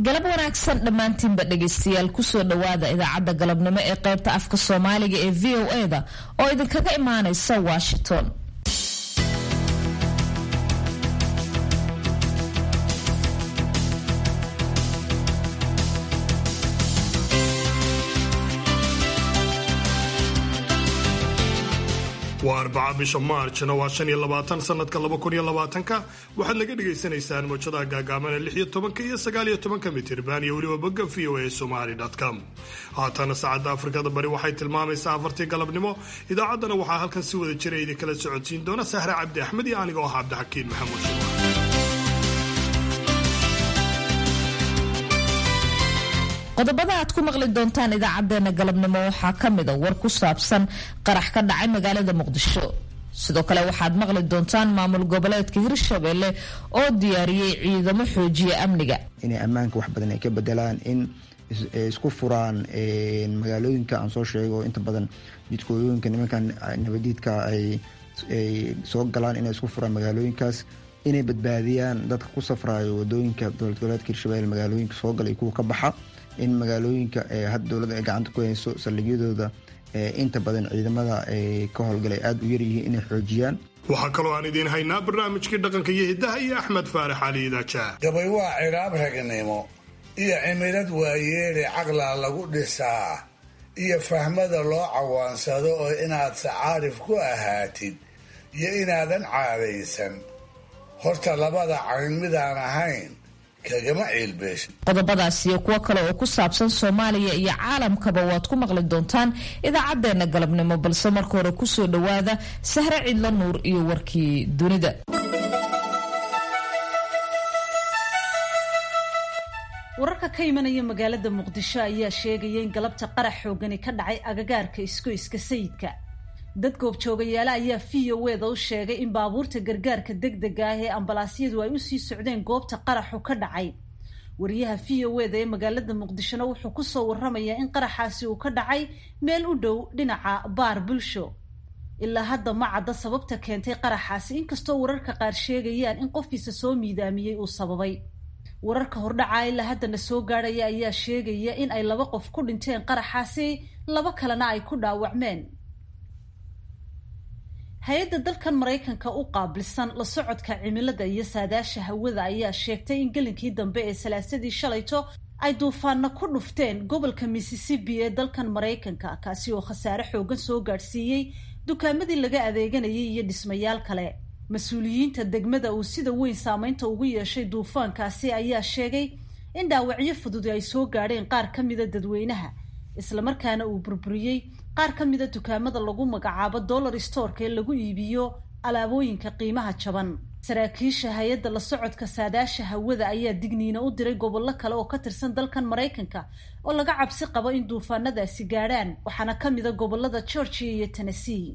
galab wanaagsan dhammaantiinba dhegaystayaal kusoo dhowaada idaacadda galabnimo ee qaybta afka soomaaliga ee v o e-da oo idinkaga imaanaysa washington waa arbaca bisha maarjna waa shan iyo labaatan sanadka laba kun iyo labaatanka waxaad naga dhagaysanaysaan mawjadaha gaagaabana lix iyo tobanka iyo sagaal iyo tobanka mitirban iyo weliba bogga v o a somali com haatana saacadda afrikada bari waxay tilmaamaysaa afartii galabnimo idaacaddana waxaa halkan si wada jira idinkala socodsiin doona sahre cabdi axmed iyo anigoo ah cabdixakiin maxamuud shirwa qodobada aad ku maqli doontaan idaacadeena galabnimo waxaa ka mida war ku saabsan qarax ka dhacay magaalada muqdisho sidoo kale waxaad maqli doontaan maamul goboleedka hirshabelle oo diyaariyey ciidamo xoojiya amniga inay ammaanka wax badan ay ka bedelaan in isku furaan magaalooyinka aan soo sheego inta badan jidkooyooyinka nimankan nabadiidka ay soo galaan inay isku furaan magaalooyinkaas inay badbaadiyaan dadka ku safrayo wadooyinka dowlad goboleedka hirshabelle magaalooyinka soo gala iyo kuwa ka baxa in magaalooyinka hadda dowladda ay gacanta ku hayso saldhigyadooda inta badan ciidamada ka howlgalay aada u yaryihiin inay xoojiyaan waxaa kaloo aan idiin haynaa barnaamijkii dhaqanka iyo hiddaha iyo axmed faarax cali idaajaah gabay waa ciraab ragnimo iyo cimilad waayeele caqlaa lagu dhisaa iyo fahmada loo cawaansado oo inaad sacaarif ku ahaatid iyo inaadan caadaysan horta labada cayn midaan ahayn qodobadaas iyo kuwo kale oo ku saabsan soomaaliya iyo caalamkaba waad ku maqli doontaan idaacadeena galabnimo balse marka hore kusoo dhowaada sahre cidlo nuur iyo warkii dunida wararka ka imanaya magaalada muqdisho ayaa sheegaya in galabta qarax xoogani ka dhacay agagaarka iskoyska sayidka dad goobjoogayaale ayaa v o weda u sheegay in baabuurta gargaarka degdega ah ee ambalaasyadu ay usii socdeen goobta qaraxu ka dhacay wariyaha v o weda ee magaalada muqdishona wuxuu kusoo waramayaa in qaraxaasi uu ka dhacay meel u dhow dhinaca baar bulsho ilaa hadda ma cadda sababta keentay qaraxaasi inkastoo wararka qaar sheegayaan in qofkiisa soo miidaamiyey uu sababay wararka hordhaca ilaa haddana soo gaadhaya ayaa sheegaya in ay laba qof ku dhinteen qaraxaasi laba kalena ay ku dhaawacmeen hay-adda dalkan maraykanka u qaabilsan la socodka cimilada iyo saadaasha hawada ayaa sheegtay in gelinkii dambe ee salaasadii shalayto ay duufaana ku dhufteen gobolka mississippi ee dalkan maraykanka kaasi oo khasaare xoogan soo gaadhsiiyey dukaamadii laga adeeganayay iyo dhismayaal kale mas-uuliyiinta degmada uu sida weyn saameynta ugu yeeshay duufaankaasi ayaa sheegay in dhaawacyo fudud ay soo gaadheen qaar ka mida dadweynaha islamarkaana uu burburiyey qaar ka mida dukaamada lagu magacaabo dollar storka ee lagu iibiyo alaabooyinka qiimaha jaban saraakiisha hay-adda la socodka saadaasha hawada ayaa digniino u diray gobollo kale oo ka tirsan dalkan maraykanka oo laga cabsi qabo in duufaanadaasi gaadhaan waxaana ka mida gobolada georgia iyo tennessee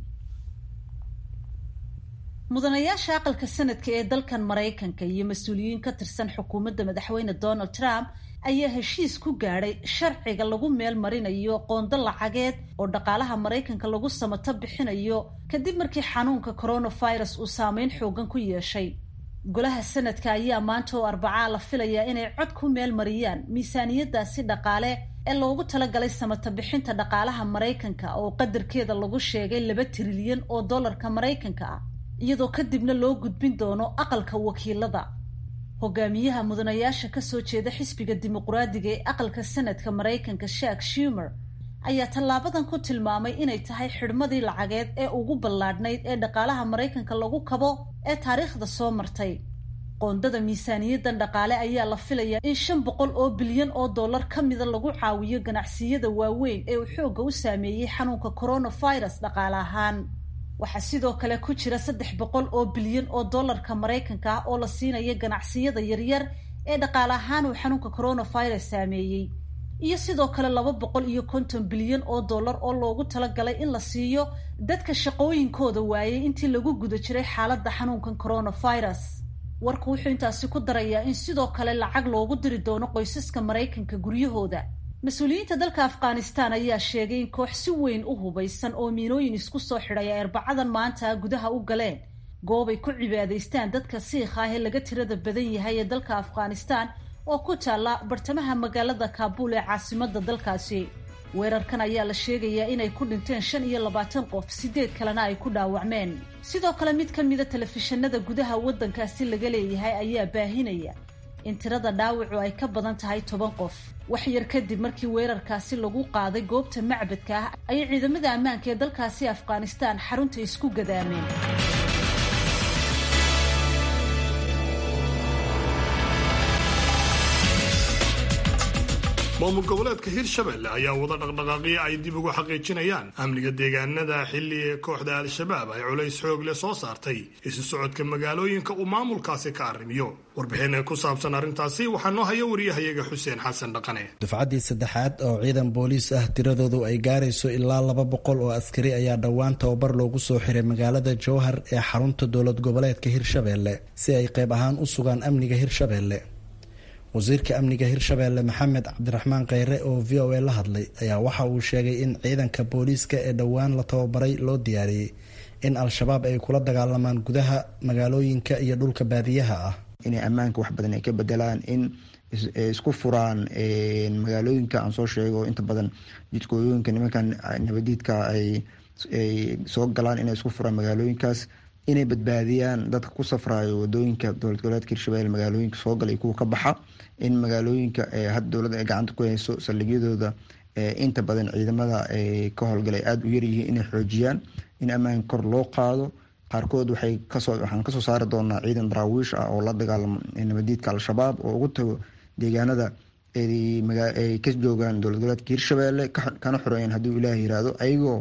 mudanayaasha aqalka sanadka ee dalkan maraykanka iyo mas-uuliyiin ka tirsan xukuumadda madaxweyne donald trump ayaa heshiis ku gaadhay sharciga lagu meel marinayo qoonda lacageed oo dhaqaalaha maraykanka lagu samato bixinayo kadib markii xanuunka coronavirus uu saameyn xoogan ku yeeshay golaha sanadka ayaa maanta oo arbacaa la filayaa inay cod ku meel mariyaan miisaaniyadaasi dhaqaale ee loogu talagalay samato bixinta dhaqaalaha maraykanka oo qadarkeeda lagu sheegay laba trilyan oo dollarka maraykanka ah iyadoo kadibna loo gudbin doono aqalka wakiilada hogaamiyaha mudanayaasha kasoo jeeda xisbiga dimuqraadiga ee aqalka sanadka maraykanka shak shumer ayaa tallaabadan ku tilmaamay inay tahay xidhmadii lacageed ee ugu ballaadhnayd ee dhaqaalaha maraykanka lagu kabo ee taariikhda soo martay qoondada miisaaniyadan dhaqaale ayaa la filayaa in shan boqol oo bilyan oo dollar ka mida lagu caawiyo ganacsiyada waaweyn ee uu xoogga u saameeyey xanuunka coronavirus dhaqaale ahaan waxaa sidoo kale ku jira saddex boqol oo bilyan oo dollarka maraykanka ah oo la siinaya ganacsiyada yaryar ee dhaqaale ahaan uu xanuunka coronavirus saameeyey iyo sidoo kale laba boqol iyo konton bilyan oo dollar oo loogu talagalay in la siiyo dadka shaqooyinkooda waayay intii lagu guda jiray xaaladda xanuunkan coronavirus warku wuxuu intaasi ku darayaa in sidoo kale lacag loogu diri doono qoysaska maraykanka guryahooda mas-uuliyiinta dalka afghanistan ayaa sheegay in koox si weyn u hubaysan oo miinooyin isku soo xidhay ay arbacadan maanta gudaha u galeen goob ay ku cibaadaystaan dadka siikha ah ee laga tirada badan yahay ee dalka afghanistan oo ku taalla bartamaha magaalada kaabuul ee caasimadda dalkaasi weerarkan ayaa la sheegayaa inay ku dhinteen shan iyo labaatan qof sideed kalena ay ku dhaawacmeen sidoo kale mid ka mida telefishinada gudaha waddankaasi laga leeyahay ayaa baahinaya in tirada dhaawacu ay ka badan tahay toban qof wax yar kadib markii weerarkaasi lagu qaaday goobta macbadka ah ayay ciidamada ammaanka ee dalkaasi afghanistaan xarunta isku gadaameen maamul goboleedka hirshabelle ayaa wada dhaqdhaqaaqyo ay dib ugu xaqiijinayaan amniga deegaanada xilli kooxda al-shabaab ay culays xoog leh soo saartay isu socodka magaalooyinka uu maamulkaasi ka arrimiyo warbixin ku saabsan arrintaasi waxaa noo haya wariyahayaga xuseen xasan dhaqane dufcaddii saddexaad oo ciidan booliis ah tiradoodu ay gaarayso ilaa laba boqol oo askari ayaa dhowaan tababar loogu soo xiray magaalada jowhar ee xarunta dowlad goboleedka hirshabelle si ay qayb ahaan u sugaan amniga hirshabelle wasiirka amniga hirshabelle maxamed cabdiraxmaan kheyre oo v o a la hadlay ayaa waxa uu sheegay in ciidanka booliiska ee dhowaan la tababaray loo diyaariyey in al-shabaab ay kula dagaalamaan gudaha magaalooyinka iyo dhulka baadiyaha ah inay ammaanka wax badan ay ka bedelaan in isku furaan magaalooyinka aan soo sheego inta badan jidkooyooyinka nimankan nabadiidka ay soo galaan inay isku furaan magaalooyinkaas inay badbaadiyaan dadka ku safrayo wadooyinka dowlad goboleedka hirshabelle magaalooyinka soo galay kuwa ka baxa in magaalooyinka hadda dowladda ay gacanta ku hayso saldhigyadooda inta badan ciidamada ka howlgalay aada u yaryihiin inay xoojiyaan in ammaanka kor loo qaado qaarkood waxay kasoo waxaan kasoo saari doonaa ciidan daraawiish ah oo la dagaalamo nabadiidka al-shabaab oo ugu tago deegaanada ay ka joogaan dowlad goboleedka hirshabelle kana xoreeyeen hadduu ilaah yiraahdo ayagoo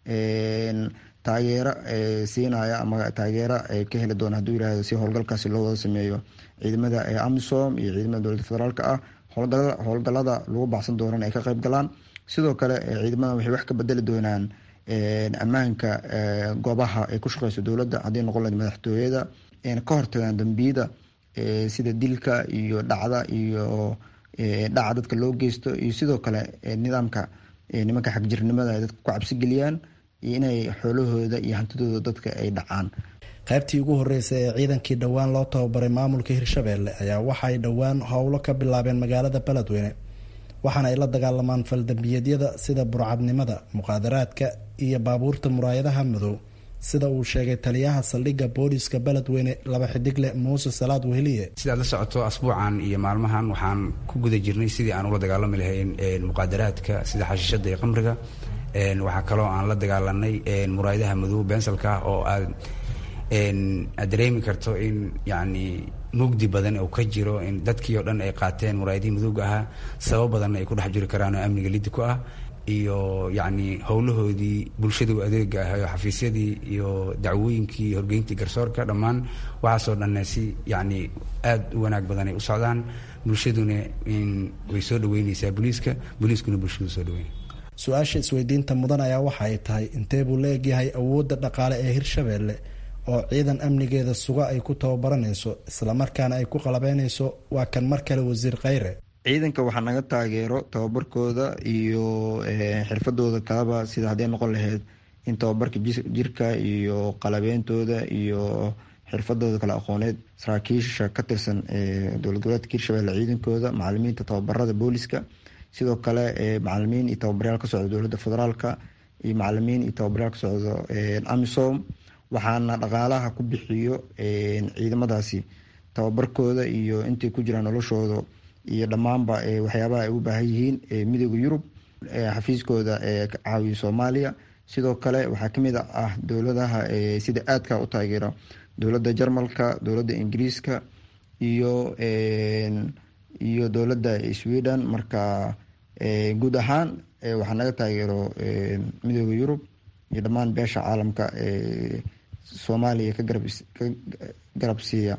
taageero siinaya ama taageero ka heli doona haduu yirahdo si howlgalkaasi loo wada sameeyo ciidamada amisom iyo ciidamada dowladda federaalk ah howlgalada lagu baxsan doonana ay ka qayb galaan sidoo kale ciidamada waxay wax ka bedeli doonaan ammaanka goobaha ay ku shaqeyso dowladda haddii noqon lahayd madaxtooyada ka hortagaan dambiyada sida dilka iyo dhacda iyo dhaca dadka loo geysto iyo sidoo kale nidaamka nimanka xagjirnimada ay dadka ku cabsigeliyaan iyo inay xoolahooda iyo hantidooda dadka ay dhacaan qaybtii ugu horreysay ee ciidankii dhowaan loo tababaray maamulka hirshabelle ayaa waxaay dhowaan howlo ka bilaabeen magaalada beledweyne waxaana ay la dagaalamaan faldambiyeedyada sida burcadnimada muqaadaraadka iyo baabuurta muraayadaha madow sida uu sheegay taliyaha saldhigga booliiska beledweyne laba xidigle muuse salaad weheliye sidaad la socoto asbuucan iyo maalmahan waxaan ku guda jirnay sidii aan ula dagaalami lahayn muqaadaraadka sida xashiishada iyo qamriga waxaa kaloo aan la dagaalanay muraayadaha madow bensalka ah oo aad aad dareemi karto in yani mugdi badan uu ka jiro in dadkii oo dhan ay qaateen muraayadihii madowga ahaa sabab badanna ay ku dhex jiri karaan oo amniga lidi ku ah iyo yacni howlahoodii bulshadu adeega ah oo xafiisyadii iyo dacwooyinkii horgeyntii garsoorka dhammaan waxaasoo dhanne si yacni aad u wanaag badan ay u socdaan bulshaduna in way soo dhaweyneysaa booliiska booliiskuna bulshadu soo dhaweynay su-aasha isweydiinta mudan ayaa waxa ay tahay intee buu la egyahay awoodda dhaqaale ee hirshabelle oo ciidan amnigeeda suga ay ku tababaranayso islamarkaana ay ku qalabeynayso waa kan mar kale wasiir kheyre ciidanka waxaa naga taageero tababarkooda iyo xirfadooda kalaba sida hadday noqon lahayd in tababarka jirka iyo qalabeyntooda iyo xirfadooda kale aqooneed saraakiisha ka tirsan dowlad goboleedka hirshabelle ciidankooda macalimiinta tababarada booliska sidoo kale macalimiin iyo tababaryaal ka socda dowladda federaalka iyo macalimiin iyo tababaryaal ka socda amisom waxaana dhaqaalaha ku bixiyo ciidamadaasi tababarkooda iyo intay ku jiraan noloshooda iyo dhammaanba waxyaabaha ay u baahan yihiin midooda yurub xafiiskooda ka caawiya soomaaliya sidoo kale waxaa kamid ah dowladaha sida aadka u taageera dowladda jarmalka dowladda ingiriiska iyo iyo dowladda sweden marka guud ahaan waxaa naga taageero midooda yurub iyo dhammaan beesha caalamka soomaaliya ka garab siiya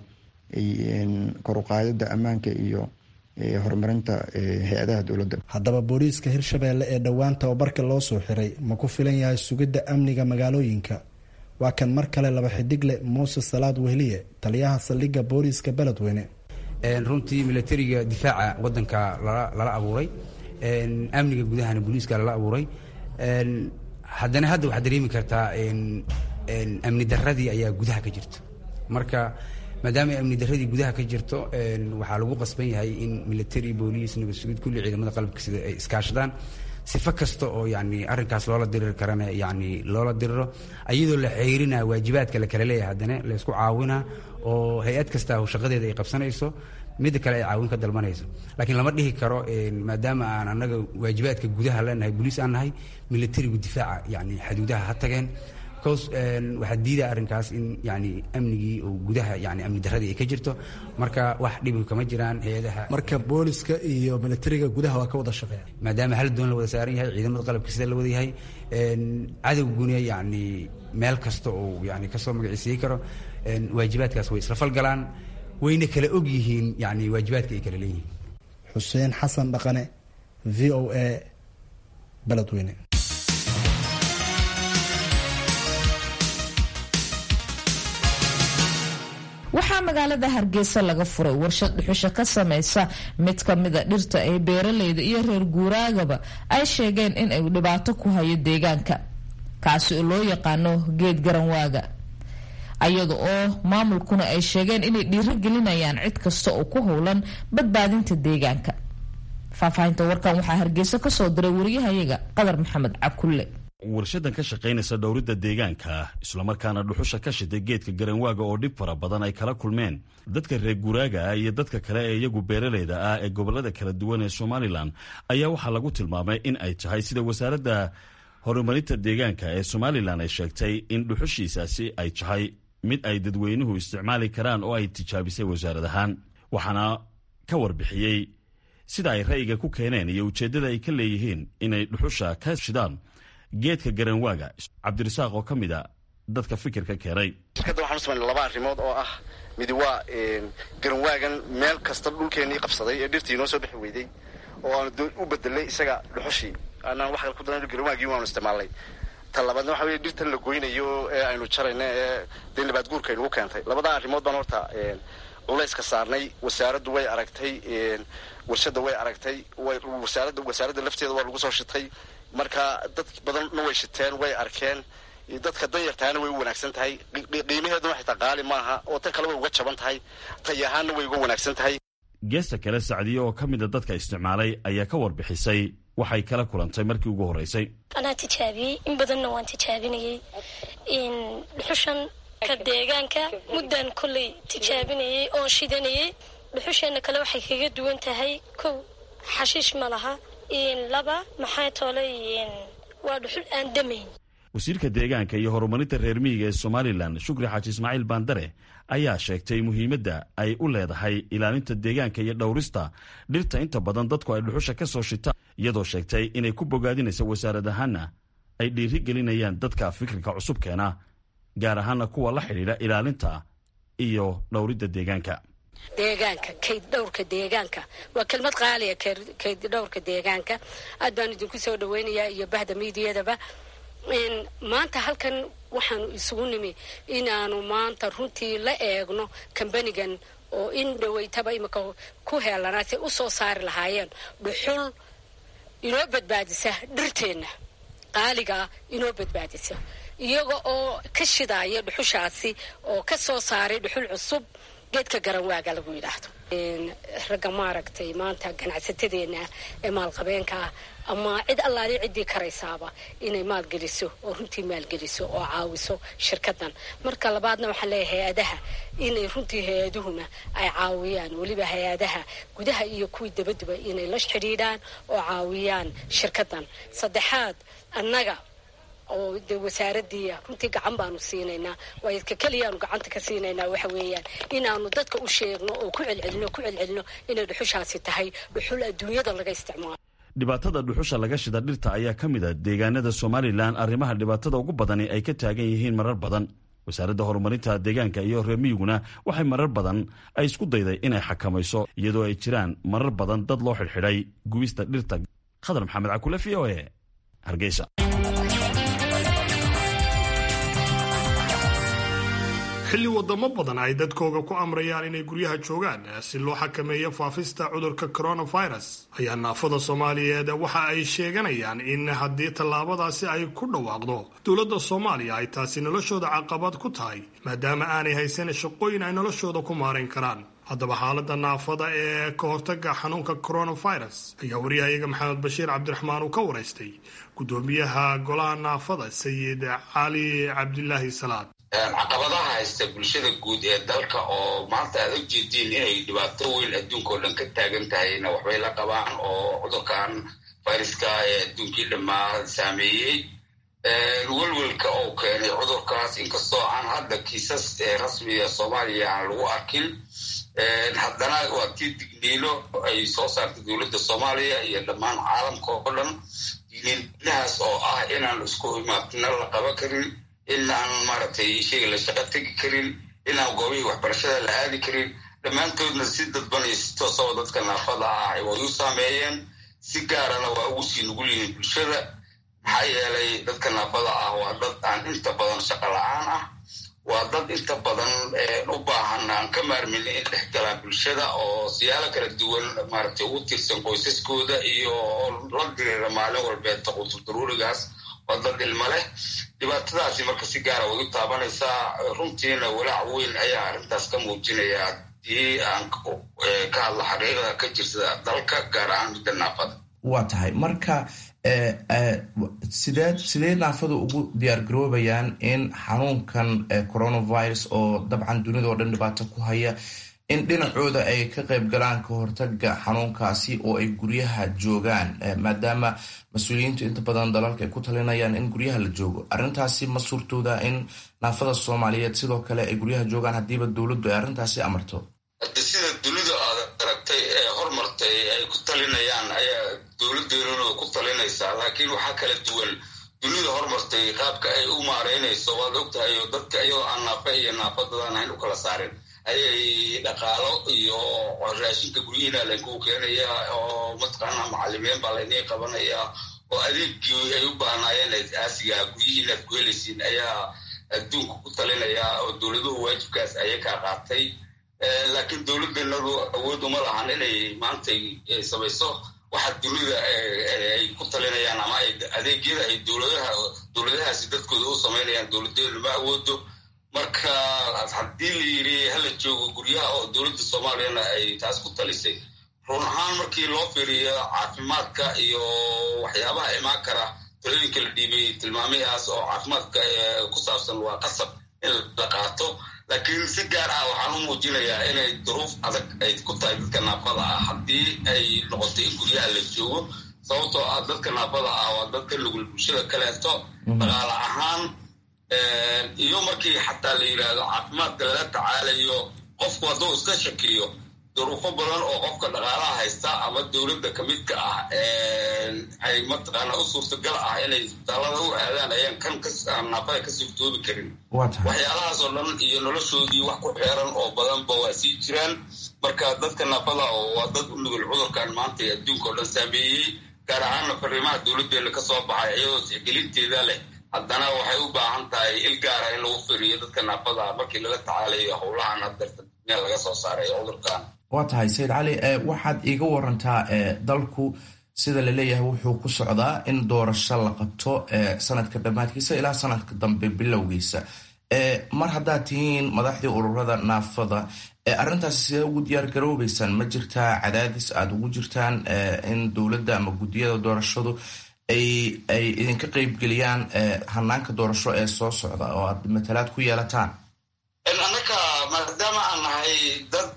kor uqaadida ammaanka iyo horumarinta hay-adaha dowladda haddaba booliiska hirshabelle ee dhowaan tababarka loo soo xiray ma ku filan yahay sugidda amniga magaalooyinka waa kan mar kale laba xidigle muuse salaad wehliye taliyaha saldhigga booliiska beledweyne runtii milatariga difaaca wadanka lala abuuray amniga gudahana booliiska lala abuuray haddana hadda waxaad dareemi kartaa amni daradii ayaa gudaha ka jirta marka maadaama amni daradii gudaha ka jirto waxaa lagu qasban yahay in military booliis nabad sugid kulli ciidamada qalabka sida ay iskaashadaan sifo kasta oo yani arrinkaas loola diriri karana yani loola diriro iyadoo la xeyrina waajibaadka la kala leeyahay haddana laysku caawina oo hay-ad kasta shaqadeeda ay qabsanayso midda kale ay caawin ka dalbanayso laakiin lama dhihi karo maadaama aan annaga waajibaadka gudaha leenahay boliis aan nahay militarigu difaaca yani xaduudaha ha tageen bcause waxaa diida arrinkaas in yani amnigii oo gudaha yani amni daradii ay ka jirto marka wax dhibi kama jiraan hay-adaha marka booliska iyo militariga gudaha waa ka wada shaqeeya maadaama hal doon la wada saaran yahay ciidamada qalabka sida la wada yahay cadowguna yani meel kasta oo yani kasoo magaciisiyi karo waajibaadkaas way isla falgalaan wayna kala og yihiin yani waajibaadka ay kala leeyihiin xuseen xasan dhaqane v o a beledweyne waxaa magaalada hargeysa laga furay warshad dhuxusha ka samaysa mid ka mida dhirta ay beeraleyda iyo reer guuraagaba ay sheegeen in ay dhibaato ku hayo deegaanka kaasi oo loo yaqaano geed garanwaaga ayada oo maamulkuna ay sheegeen inay dhiirigelinayaan cid kasta oo ku howlan badbaadinta deegaanka faahfaahinta warkan waxaa hargeysa kasoo diray wariyahayaga qadar maxamed cabkulle warshadan ka shaqaynaysa dhowridda deegaanka islamarkaana dhuxusha ka shiday geedka garanwaaga oo dhib fara badan ay kala kulmeen dadka reer guraaga ah iyo dadka kale ee iyagu beeraleyda ah ee gobolada kala duwan ee somalilan ayaa waxaa lagu tilmaamay in ay tahay sida wasaaradda horumarinta deegaanka ee somalilan ay sheegtay in dhuxushiisaasi ay tahay mid ay dadweynuhu isticmaali karaan oo ay tijaabisay wasaarad ahaan waxaana ka warbixiyey sida ay ra'yiga ku keeneen iyo ujeeddada ay ka leeyihiin inay dhuxusha ka shidaan geedka garanwaaga cabdirasaaq oo ka mid a dadka fikirka keenay shirkadda waxaan u samaynay laba arrimood oo ah midi waa garanwaagan meel kasta dhulkeennii qabsaday ee dhirtii inoo soo bixi weyday oo aanu u bedelay isaga dhuxushii anaan wax kale ku daran garanwaagii waanu isticmaalnay ta labaadna waxa weye dhirtan la goynayo ee aynu jarayna ee dee nabaad guurka aynugu keentay labadaa arrimood baan horta culayska saarnay wasaaraddu way aragtay warshadda way aragtay wasaaradda wasaaradda lafteeda waa lagu soo shitay marka dad badanna way shiteen way arkeen dadka danyartaana way u wanaagsan tahay qiimaheeduna xitaa qaali maaha oo tan kale way uga jaban tahay tay ahaanna way uga wanaagsan tahay geesta kale sacdiye oo ka mida dadka isticmaalay ayaa ka warbixisay waxay kala kulantay markii ugu horreysay anaa tijaabiyey in badanna waan tijaabinayey dhuxushan ka deegaanka muddan kolley tijaabinayey oon shidanayey dhuxusheenna kale waxay kaga duwan tahay kow xashiish ma laha laba maxaa toolay waa dhuxul aan damayn wasiirka deegaanka iyo horumarinta reer miyiga ee somalilan shukri xaaji ismaaciil baandare ayaa sheegtay muhiimadda ay u leedahay ilaalinta deegaanka iyo dhowrista dhirta inta badan dadku ay dhuxusha ka soo shitaan iyadoo sheegtay inay ku bogaadinaysa wasaarad ahaana ay dhiiri gelinayaan dadka fikirka cusub keena gaar ahaana kuwa la xidhiidha ilaalinta iyo dhowridda deegaanka deegaanka kayd dhowrka deegaanka waa kelmad qaaliya kayd dhowrka deegaanka aad baan idinku soo dhaweynayaa iyo bahda miidiyadaba maanta halkan waxaanu isugu nimi inaanu maanta runtii la eegno kambanigan oo in dhaweytaba imika ku heelanaa say u soo saari lahaayeen dhuxul inoo badbaadisa dhirteenna qaaligaa inoo badbaadisa iyaga oo ka shidaaya dhuxushaasi oo ka soo saaray dhuxul cusub geedka garanwaaga lagu yidhaahdo ragga maaragtay maanta ganacsatadeena ee maalqabeenka ah ama cid allaali ciddii karaysaaba inay maalgeliso oo runtii maalgeliso oo caawiso shirkadan marka labaadna waxaan leeyahay hay-adaha inay runtii hay-aduhuna ay caawiyaan weliba hay-adaha gudaha iyo kuwii dabaduba inay la xidhiidhaan oo caawiyaan shirkadan saddexaad annaga oo de wasaaradii runtii gacan baanu siinaynaa waayo ka keliyaanu gacanta ka siinaynaa waxa weeyaan inaanu dadka u sheegno oo ku celcelino ku celcelino inay dhuxushaasi tahay dhuxul adduunyada laga isticmaalo dhibaatada dhuxusha laga shida dhirta ayaa ka mid a deegaanada somalilan arrimaha dhibaatada ugu badani ay ka taagan yihiin marar badan wasaaradda horumarinta deegaanka iyo reer miyiguna waxay marar badan ay isku dayday inay xakamayso iyadoo ay jiraan marar badan dad loo xidhxidhay gubista dhirta khadar maxamed cakule v o e hargeysa xilli wadamo badan ay dadkooga ku amrayaan inay guryaha joogaan si loo xakameeyo faafista cudurka coronavirus ayaa naafada soomaaliyeed waxa ay sheeganayaan in haddii tallaabadaasi ay ku dhawaaqdo dowladda soomaaliya ay taasi noloshooda caqabad ku tahay maadaama aanay haysan shaqooyin ay noloshooda ku maarayn karaan haddaba xaaladda naafada ee ka hortaga xanuunka coronavirus ayaa wariyahayaga maxamed bashiir cabdiraxmaan uu ka waraystay gudoomiyaha golaha naafada sayid cali cabdilaahi salaad caqabadaha haysta bulshada guud ee dalka oo maanta aad og jeediin inay dhibaato weyn adduunka oo dhan ka taagan tahayna waxbay la qabaan oo cudurkan viruska ee adduunkii dhammaa saameeyey welwelka oo keenay cudurkaas inkastoo aan hadda kiisas rasmiga soomaaliya aan lagu arkin haddana waa tii digniino ay soo saartay dowladda soomaaliya iyo dhammaan caalamka oo dhan digniinahaas oo ah inaan isku imaadna la qaban karin inaan maaragtay shayga la shaqa tegi karin inaan goobihii waxbarashada la aadi karin dhammaantoodna si dadban iyo si toosaba dadka naafada ah way u saameeyeen si gaarana waa ugu sii nugul yihiin bulshada maxaa yeelay dadka naafada ah waa dad aan inta badan shaqa la-aan ah waa dad inta badan u baahan aan ka maarmin in dhex galaan bulshada oo siyaalo kala duwan maaragtay ugu tiirsan qoysaskooda iyo la diriira maalin walbeed taqutudaruurigaas waa dad ilmo leh dhibaatadaasi marka si gaara way u taabanaysaa runtiina walaac weyn ayaa arrintaas ka muujinaya haddii aan ka hadla xaqiiqada ka jirta dalka gaar ahaan midda naafada waa tahay marka sidee sidee naafadu ugu diyaargaroobayaan in xanuunkan coronavirus oo dabcan dunida oo dhan dhibaato ku haya in dhinacooda ay ka qayb galaan ka hortaga xanuunkaasi oo ay guryaha joogaan maadaama mas-uuliyiintu inta badan dalalka ay ku talinayaan in guryaha la joogo arrintaasi ma suurtooda in naafada soomaaliyeed sidoo kale ay guryaha joogaan haddiiba dowladdu ay arrintaasi amarto haddi sida dunida aad aragtay ee hormartay ay ku talinayaan ayaa dowladdeennuna ku talinaysaa laakiin waxaa kala duwan dunida hormartay qaabka ay u maareynayso waad ogtahay oo dadka iyadoo aan naafa iyo naafadadaan ahayn u kala saarin ayay dhaqaalo iyo raashinka guryihiina laynkugu keenaya oo mataqaanaa macalimiin baa laynii qabanaya oo adeegii ay u baahnaayeen aasiga guryihiina ad ku helaysiin ayaa adduunka ku talinaya oo dowladuhu waajibkaas ayay kaa qaatay laakiin dowladdeennadu awood uma lahan inay maanta samayso waxa dunida ay ku talinayaan ama adeegyada ay dowladaha dowladahaasi dadkooda u samaynayaan dowladeenu ma awoodo marka haddii la yidhi hala joogo guryaha oo dowladda soomaaliyana ay taas ku talisay run ahaan markii loo fiiriyo caafimaadka iyo waxyaabaha imaan kara talooyinka la dhiibay tilmaamihaas oo caafimaadka ku saabsan waa qasab in la qaato laakiin si gaar ah waxaan u muujinayaa inay duruuf adag ay ku tahay dadka naafada ah haddii ay noqotay in guryaha la joogo sababtoo ah dadka naafada ah waa dadka nugul bulshada kaleeto dhaqaale ahaan iyo markii xataa la yidhaahdo caafimaadka lala tacaalayo qofku hadduu iska shakiyo duruufo badan oo qofka dhaqaalaha haysta ama dowladda kamidka ah ay mataqaana u suurtagal ah inay isbitaalada u aadaan ayaan kan naafada ka suurtoobi karin waxyaalahaas oo dhan iyo noloshoodii wax ku xeeran oo badanba waa sii jiraan marka dadka naafada oo waa dad u nugul cudurkan maanta ee adduunka oo dhan saameeyey gaar ahaanna fariimaha dowladdeena ka soo baxay iyadoo tixgelinteeda leh haddana waxay u baahan tahay il gaara in lagu firiyo dadka naafada markii lala tacaalayo howlahan hadeerta meel laga soo saaray cudurkan waa tahay sayid cali waxaad iiga warantaa dalku sida laleeyahay wuxuu ku socdaa in doorasho la qabto sanadka dhammaadkiisa ilaa sanadka dambe bilowgiisa mar haddaad tihiin madaxdii ururada naafada arrintaasi sidee ugu diyaar garoobeysaan ma jirtaa cadaadis aada ugu jirtaan in dowladda ama guddiyada doorashadu ay ay idinka qeybgeliyaan hanaanka doorasho ee soo socda oo aad matalaad ku yeelataan annaka maadaama aan nahay dad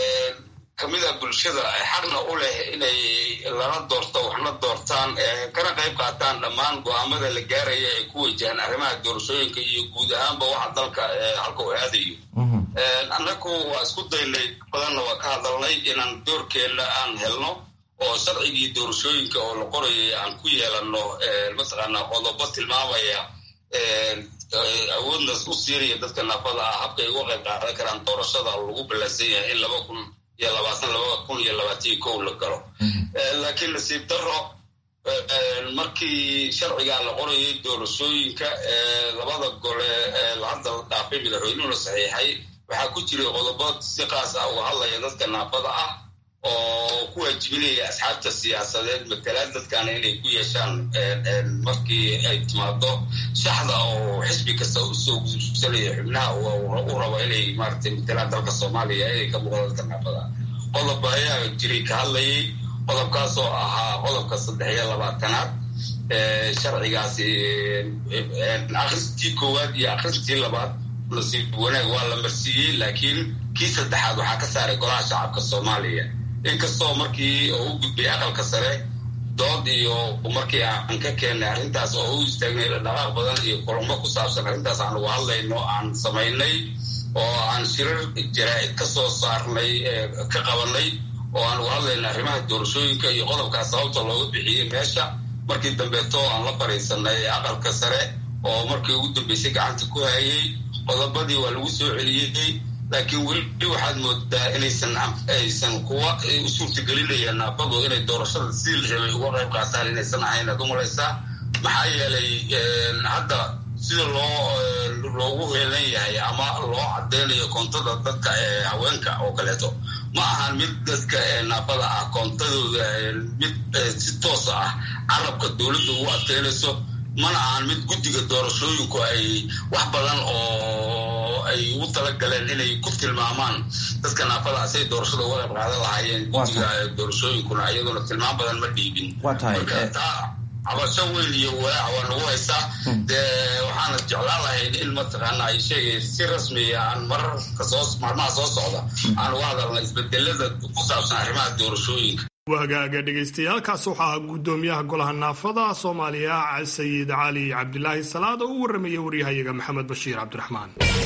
kamida bulshada xaqna u leh inay lana doorto waxna doortaan kana qayb qaataan dhammaan go-aamada la gaaraya ay ku wajahaan arrimaha doorashooyinka iyo guud ahaanba waxa dalka halka u aadayo annaku waa isku daynay badanna waa ka hadalnay inaan doorkeenna aan helno oo sharcigii doorashooyinka oo la qorayay aan ku yeelanno mataqaanaa qodobo tilmaamaya awoodna u siinaya dadka naafada ah habkay uga qayb qaadan karaan doorashada lagu ballansan yahay in laba kun iyo labaatan laba kun iyo labaatan kow la galo laakiin nasiib daro markii sharcigaa la qorayay doorashooyinka labada gole hadda la dhaafay madaxweynuhuna saxiixay waxaa ku jiray qodobo si qaas ah uga hadlaya dadka naafada ah oo ku waajibinaya asxaabta siyaasadeed matalaad dadkaana inay ku yeeshaan markii ay timaado shaxda oo xisbi kasta usoo gudubsanaya xubnaha u rabo inay maaragtay matalaan dalka soomaaliya inay ka muuqda dadka naafada qodob ayaa jiray ka hadlayay qodobkaas oo ahaa qodobka saddex iyo labaatanaad sharcigaasi akhristii koowaad iyo akhristii labaad nasiib wanaag waa la marsiiyey laakiin kii saddexaad waxaa ka saaray golaha shacabka soomaaliya inkastoo markii oo u gudbay aqalka sare dood iyo markii aan ka keennay arrintaas oo u istaagnay dhaqaaq badan iyo kulamo ku saabsan arrintaas aan uga hadlayno aan samaynay oo aan shirar jaraa'id ka soo saarnay ka qabanay oo aan uga hadlayna arrimaha doorashooyinka iyo qodobkaas sababta looga bixiyey meesha markii dambeeto aan la fariisanay aqalka sare oo markii ugu dambeysay gacanta ku hayay qodobadii waa lagu soo celiyey laakiin weli waxaad moodaa inaysan aysan kuwa u suurtagelinaya naafadu inay doorashada sidii la rabay uga qayb qaataan inaysan ahayn aad u malaysaa maxaa yeelay hadda sida loo loogu heelan yahay ama loo cadeynayo koontada dadka ee haweenka oo kaleeto ma ahan mid dadka naafada ah koontadooda mid si toosa ah carabka dowladda ugu adkeynayso mana ahan mid guddiga doorashooyinku ay wax badan oo ay ugu talagaleen inay ku tilmaamaan dadka naafada say doorashada uga qayb qaadan lahaayeen guddiga doorashooyinkuna iyaduna tilmaam badan ma dhiibin cabasho weyn iyo walaac waa nagu haysaa dee waxaana jeclaan lahayn in mataqaana ay sheegay si rasmiya aan mararka soo maalmaha soo socda aan uga hadalna isbedelada ku saabsan arrimaha doorashooyinka wahagaaga dhegaystayaaalkaas waxaa ahaa guddoomiyaha golaha naafada soomaaliya sayid cali cabdilaahi salaad oo u warramaya waryahayaga maxamed bashiir cabdiraxmaan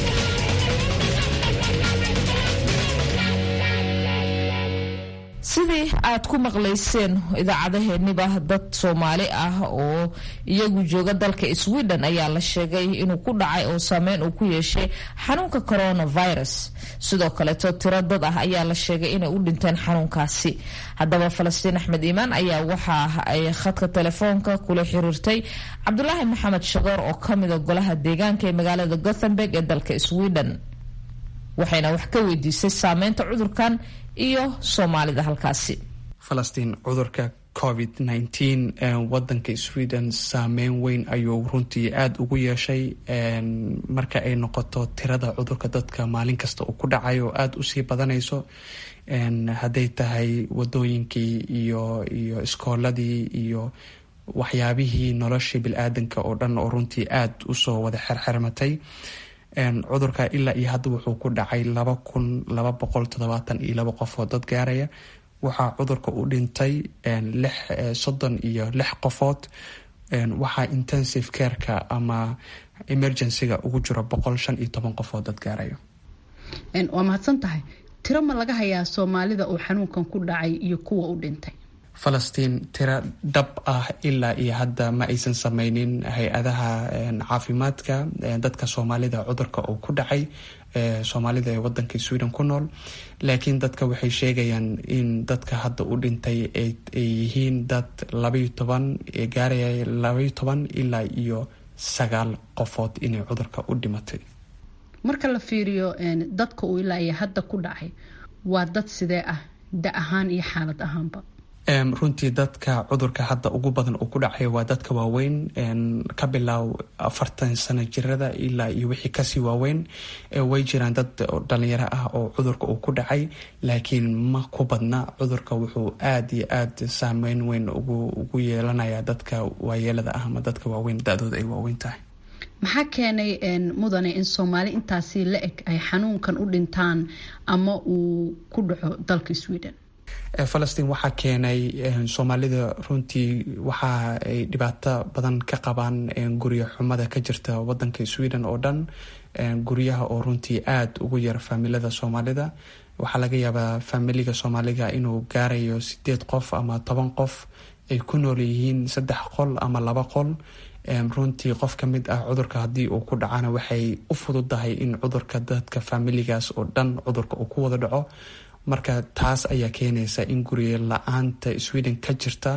sidii aad ku maqlayseen idaacadaheeniba dad soomaali ah oo iyagu jooga dalka sweden ayaa la sheegay inuu ku dhacay oo saameyn uu ku yeeshay xanuunka coronavirus sidoo kaleeto tiro dad ah ayaa la sheegay inay u dhinteen xanuunkaasi haddaba falastiin axmed iimaan ayaa waxa ay khadka telefoonka kula xiriirtay cabdulaahi maxamed shagoor oo kamida golaha deegaanka ee magaalada gothenburg ee dalka sweden waxayna wax ka weydiisay saameynta cudurkan iyo soomaalida halkaasi falastiin cudurka covid nneteen wadanka sweden saameyn weyn ayuu runtii aada ugu yeeshay marka ay noqoto tirada cudurka dadka maalin kasta uu ku dhacay oo aada usii badanayso hadday tahay wadooyinkii iyo iyo iskooladii iyo waxyaabihii noloshii bil-aadanka oo dhan oo runtii aada usoo wada xerxermatay cudurka ilaa iyo hadda wuxuu ku dhacay laba kun laba boqol toddobaatan iyo laba qof oo dad gaaraya waxaa cudurka u dhintay lix soddon iyo lix qofood waxaa intensive careka ama emergencyga ugu jiro boqol shan iyo toban qof oo dad gaaraya waa mahadsan tahay tiro ma laga hayaa soomaalida uu xanuunkan ku dhacay iyo kuwa u dhintay falastiin tiro dhab ah ilaa iyo hadda ma aysan sameynin hay-adaha caafimaadka dadka soomaalida cudurka uu ku dhacay soomaalida ee wadanka sweden ku nool laakiin dadka waxay sheegayaan in dadka hadda u dhintay ay yihiin dad labayo toban gaaraya labayo toban ilaa iyo sagaal qofood inay cudurka u dhimatay marka la fiiriyo dadka uu ilaa iyo hadda ku dhacay waa dad sidee ah da ahaan iyo xaalad ahaanba runtii dadka cudurka hadda ugu badan uu ku dhacay waa dadka waaweyn ka bilaaw afartan sano jirada ilaa iyo wixii kasii waaweyn way jiraan dad dhalinyaro ah oo cudurka uu ku dhacay laakiin ma ku badna cudurka wuxuu aada iyo aada saameyn weyn ugu yeelanaya dadka waayeelada ah ama dadka waaweyn da-dooda ay waaweyn tahay maxaa keenay mudane in soomaali intaasi la eg ay xanuunkan u dhintaan ama uu ku dhaco dalka sweden falastiin waxaa keenay soomaalida runtii waxa ay dhibaato badan ka qabaan guryo xumada ka jirta wadanka sweden oo dhan guryaha oo runtii aada ugu yar faamilada soomaalida waxaa laga yaabaa faamiliga soomaaliga inuu gaarayo sideed qof ama toban qof ay ku nool yihiin saddex qol ama laba qol runtii qof ka mid ah cudurka haddii uu ku dhacana waxay u fududahay in cudurka dadka faamiligaas oo dhan cudurka uu ku wada dhaco marka taas ayaa keenaysa in guryo la-aanta sweden ka jirta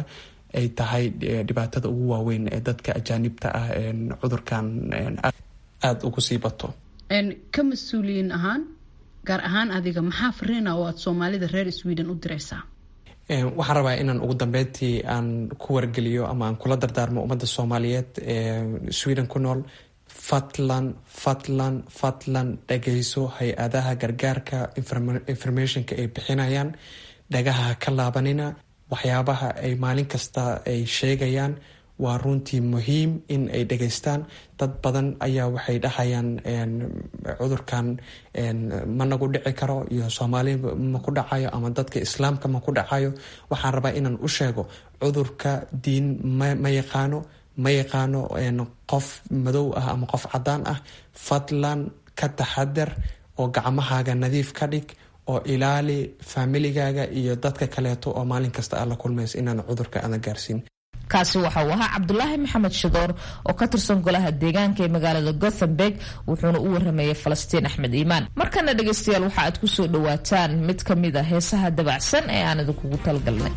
ay tahay dhibaatada ugu waaweyn ee dadka ajaanibta ah cudurkan aada ugu sii bato ka mas-uuliyiin ahaan gaar ahaan adiga maxaa fariina oo aad soomaalida reer sweden u diraysaa waxaan rabaa inaan ugu dambeyntii aan ku wargeliyo ama aan kula dardaarmo ummadda soomaaliyeed ee sweden ku nool fadlan fadlan fadlan dhagayso hay-adaha gargaarka informationka ay bixinayaan dhagaha ka laabanina waxyaabaha ay maalin kasta ay sheegayaan waa runtii muhiim in ay dhegaystaan dad badan ayaa waxay dhahayaan cudurkan ma nagu dhici karo iyo soomaali ma ku dhacayo ama dadka islaamka ma ku dhacayo waxaan rabaa inaan u sheego cudurka diin ma yaqaano ma yaqaano qof madow ah ama qof cadaan ah fadlan ka taxadar oo gacmahaaga nadiif ka dhig oo ilaali faamiligaaga iyo dadka kaleeto oo maalin kasta aad la kulmaysa inaan cudurka aadan gaarsiin kaasi waxa uu ahaa cabdulaahi maxamed shadoor oo ka tirsan golaha deegaanka ee magaalada gothenburg wuxuuna u waramayay falastiin axmed iimaan markana dhegaystayaal waxa aad ku soo dhowaataan mid ka mid a heesaha dabacsan ee aan idinkugu talgalnay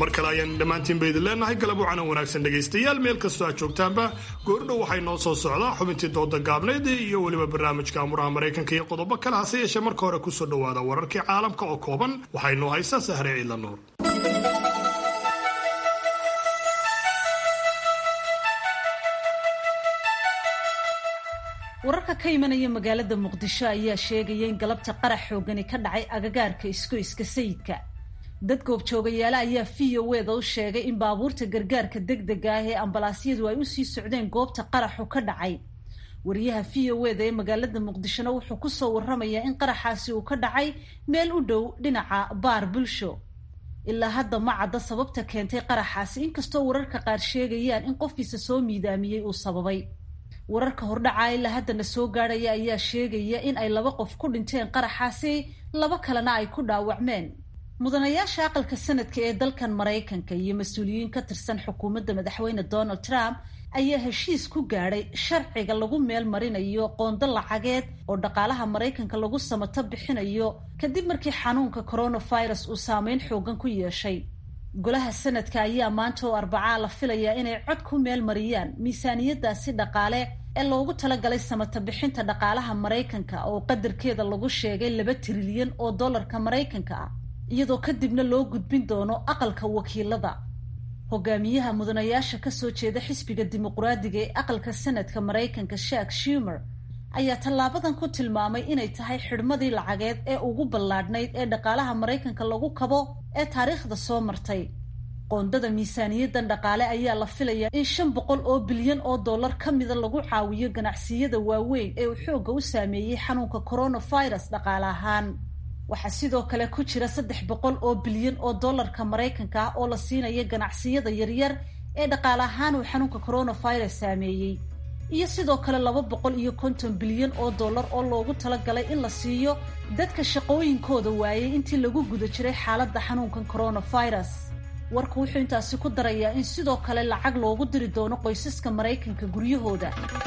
mar kale ayaan dhammaantiinba idin leenahay galab wacanan wanaagsan dhegaystayaal meel kastoo aad joogtaanba goordhow waxay noo soo socdaa xubintii dooda gaabneyd iyo weliba barnaamijka amuraha maraykanka iyo qodobo kale hase yeeshee marka hore kusoo dhowaada wararkii caalamka oo kooban waxaynoo haysaa sahre ciidla nuur wararka ka imanaya magaalada muqdisho ayaa sheegaya in galabta qarax xoogani ka dhacay agagaarka iskoyska sayidka dad goobjoogayaale ayaa v o weda u sheegay in baabuurta gargaarka degdega ah ee ambalaasyadu ay usii socdeen goobta qaraxu ka dhacay wariyaha v o weda ee magaalada muqdishona wuxuu kusoo waramayaa in qaraxaasi uu ka dhacay meel u dhow dhinaca baar bulsho ilaa hadda ma cadda sababta keentay qaraxaasi inkastoo wararka qaar sheegayaan in qofkiisa soo miidaamiyey uu sababay wararka hordhaca ilaa haddana soo gaadhaya ayaa sheegaya in ay laba qof ku dhinteen qaraxaasi laba kalena ay ku dhaawacmeen mudanayaasha aqalka sanadka ee dalkan maraykanka iyo mas-uuliyiin ka tirsan xukuumadda madaxweyne donald trump ayaa heshiis ku gaadhay sharciga lagu meel marinayo qoondo lacageed oo dhaqaalaha maraykanka lagu samato bixinayo kadib markii xanuunka coronavirus uu saameyn xoogan ku yeeshay golaha sanadka ayaa maanta oo arbacaa la filayaa inay cod ku meel mariyaan miisaaniyadaasi dhaqaale ee loogu talagalay samata bixinta dhaqaalaha maraykanka oo qadarkeeda lagu sheegay laba trilyan oo dollarka maraykanka ah iyadoo kadibna loo gudbin doono aqalka wakiilada hogaamiyaha mudanayaasha kasoo jeeda xisbiga dimuqraadiga ee aqalka sanadka maraykanka shak shumer ayaa tallaabadan ku tilmaamay inay tahay xidhmadii lacageed ee ugu ballaadhnayd ee dhaqaalaha maraykanka lagu kabo ee taariikhda soo martay qoondada miisaaniyadan dhaqaale ayaa la filayaa in shan boqol oo bilyan oo dollar ka mida lagu caawiyo ganacsiyada waaweyn ee uu xoogga u saameeyey xanuunka coronavirus dhaqaale ahaan waxaa sidoo kale ku jira saddex boqol oo bilyan oo dollarka maraykanka ah oo la siinaya ganacsiyada yaryar ee dhaqaale ahaan uu xanuunka coronavirus saameeyey iyo sidoo kale laba boqol iyo konton bilyan oo dollar oo loogu talagalay in la siiyo dadka shaqooyinkooda waayay intii lagu guda jiray xaaladda xanuunkan coronavirus warku wuxuu intaasi ku darayaa in sidoo kale lacag loogu diri doono qoysaska maraykanka guryahooda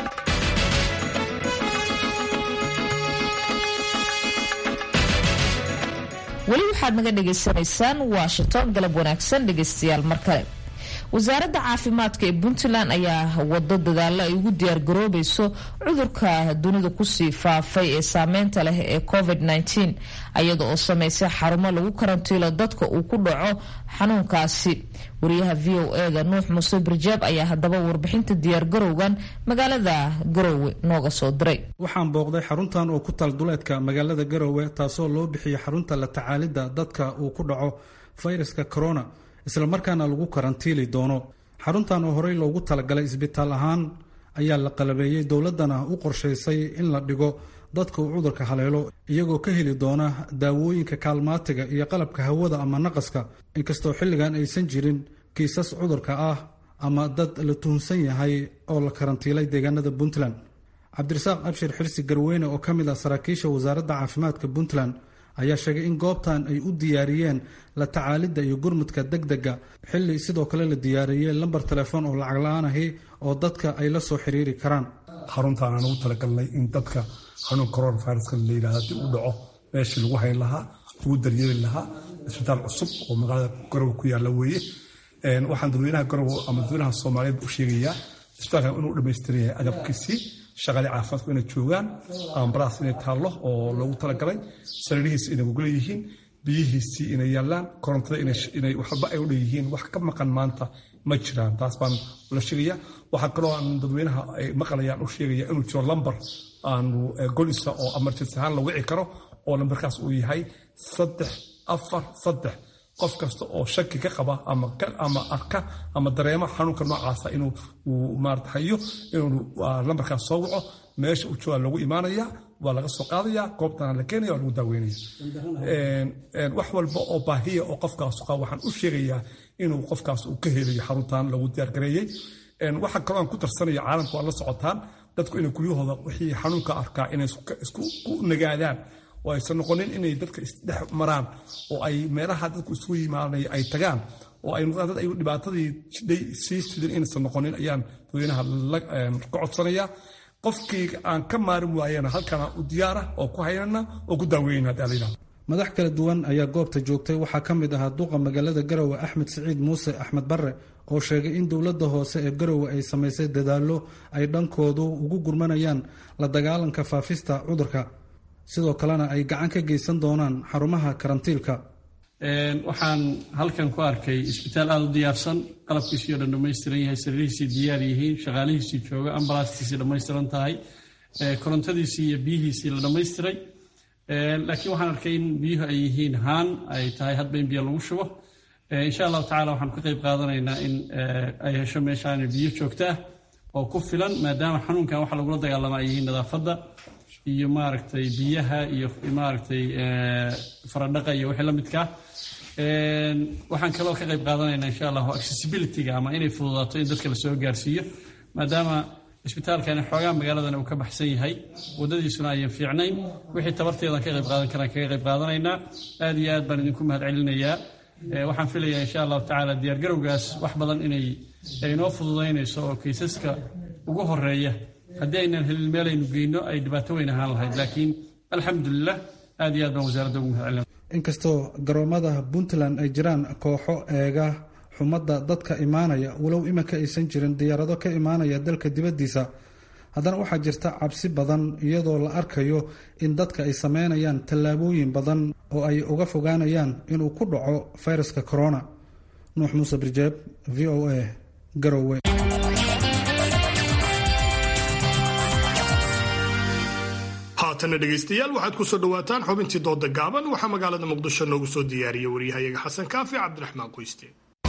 weli waxaad naga dhagaysanaysaan washington galab wanaagsan dhegaystayaal mar kale wasaaradda caafimaadka ee puntland ayaa wado dadaalo ay ugu diyaargaroobayso cudurka dunida kusii faafay ee saameynta leh ee covid -19 iyada oo sameysay xarumo lagu karantiilo dadka uu ku dhaco xanuunkaasi wariyaha v o eda nuux muuse birjaab ayaa haddaba warbixinta diyaargarowgan magaalada garowe nooga soo diray waxaan booqday xaruntan oo ku tal duleedka magaalada garowe taasoo loo bixiyey xarunta la tacaalidda dadka uu ku dhaco fayraska corona islamarkaana lagu karantiili doono xaruntan oo horey loogu talagalay isbitaal ahaan ayaa la qalabeeyey dowladdana u qorshaysay in la dhigo dadka uu cudurka haleelo iyagoo ka heli doona daawooyinka kaalmaatiga iyo qalabka hawada ama naqaska inkastoo xilligan aysan jirin kiisas cudurka ah ama dad la tuhunsan yahay oo la karantiilay deegaanada puntland cabdirasaaq abshir xirsi garweyne oo ka mid ah saraakiisha wasaaradda caafimaadka puntland ayaa sheegay in goobtan ay u diyaariyeen la tacaalidda iyo gurmudka degdega xilli sidoo kale la diyaariyey lambar telefoon oo lacag la-aan ahi oo dadka ay la soo xiriiri karaan xaruntaan aan ugu talagalnay in dadka xanuun coronaviruska la yidhahda haddii uu dhaco meeshii lagu hayn lahaa lagu daryeeli lahaa isbitaal cusub oo magaalada garowe ku yaalla weeye waxaan dadweynaha garowe ama dadweynaha soomaaliyeed u sheegayaa isbitaalkan inuu dhammaystiran yahay agabkiisii shaqaale caafimaadku inay joogaan ambalaas inay taallo oo loogu talagalay sariirihiisi inay gogla yihiin biyihiisii inay yaallaan korontada inay waxba ay u dhanyihiin wax ka maqan maanta ma jiraan taas baan la sheegaya waxaa kaloo aan dadweynaha ay maqlayaan u sheegaya inuu jiro lambar aanu golisa oo emergency ahaan la wici karo oo lambarkaas uu yahay saddex afar saddex qof kasta oo shaki ka qaba ama arka ama dareema xanuunka noocaasa inuu maarata hayo inuu lambarkaas soo waco meesha uu jooga lagu imaanaya waa laga soo qaadaya goobtana la keenaya waa lagu daaweynaya wax walba oo baahiya oo qofkaas qaba waxaan u sheegayaa inuu qofkaas uu ka helayo xaruntan lagu diyaargareeyey waxaa kaloo aan ku darsanaya caalamka waa la socotaan dadku inay guryahooda wixii xanuunka arkaa inay isku nagaadaan oo aysan noqonin inay dadka isdhex maraan oo ay meelaha dadku isugu yimaanay ay tagaan oo ay noqdaan dad ay dhibaatadii jidhay sii sidin inaysan noqonin ayaan dadweynaha ka codsanaya qofkii aan ka maarin waayana halkana u diyaara oo ku haynana oo ku daaweynana hadii la yidhahdo madax kala duwan ayaa goobta joogtay waxaa ka mid ahaa duqa magaalada garowe axmed siciid muuse axmed barre oo sheegay in dowladda hoose ee garowe ay samaysay dadaallo ay dhankoodu ugu gurmanayaan la dagaalanka faafista cudurka sidoo kalena ay gacan ka geysan doonaan xarumaha karantiilka waxaan halkan ku arkay isbitaal aada u diyaarsan qalabkiisii o dhan dhammaystiran yahay sariirihiisii diyaar yihiin shaqaalihiisii jooga ambalaastiisii dhammaystiran tahay korontadiisii iyo biyihiisii la dhammaystiray laakiin waxaan arkay in biyuhu ay yihiin haan ay tahay hadba in biyo lagu shubo insha allahu tacala waxaan ka qayb qaadanaynaa in ay hesho meeshaan biyo joogto ah oo ku filan maadaama xanuunkan waxa lagula dagaalama ay yihiin nadaafadda iyo maaragtay biyaha iyo maaragtay faradhaqa iyo wixii la midkaa waxaan kaloo ka qayb qaadanaynaa insha allahu accessibilityga ama inay fududaato in dadka lasoo gaarsiiyo maadaama isbitaalkani xoogaa magaaladan uu ka baxsan yahay waddadiisuna ayan fiicnayn wixii tabarteedan ka qayb qaadan karaan kaga qayb qaadanaynaa aad iyo aad baan idinku mahad celinayaa waxaan filayaa insha allahu tacaala diyaargarowgaas wax badan inay inoo fududaynayso oo kaysaska ugu horeeya haddii aynan helin meelaynu geyno ay dhibaato weyn ahaan lahayd laakiin alxamdulilah aad iyo aad baan wasaaradda ugu mahad celina inkastoo garoomada puntland ay jiraan kooxo eega xumadda dadka imaanaya walow iminka aysan jirin diyaarado ka imaanaya dalka dibaddiisa haddana waxaa jirta cabsi badan iyadoo la arkayo in dadka ay sameynayaan tallaabooyin badan oo ay uga fogaanayaan inuu ku dhaco fayraska corona nuux muuse birjeeb v o a garowe haatana dhegaystayaal waxaad ku soo dhowaataan xubintii dooda gaaban waxaa magaalada muqdisho noogu soo diyaariya waryahayaga xasan kaafi cabdiraxmaan qoyste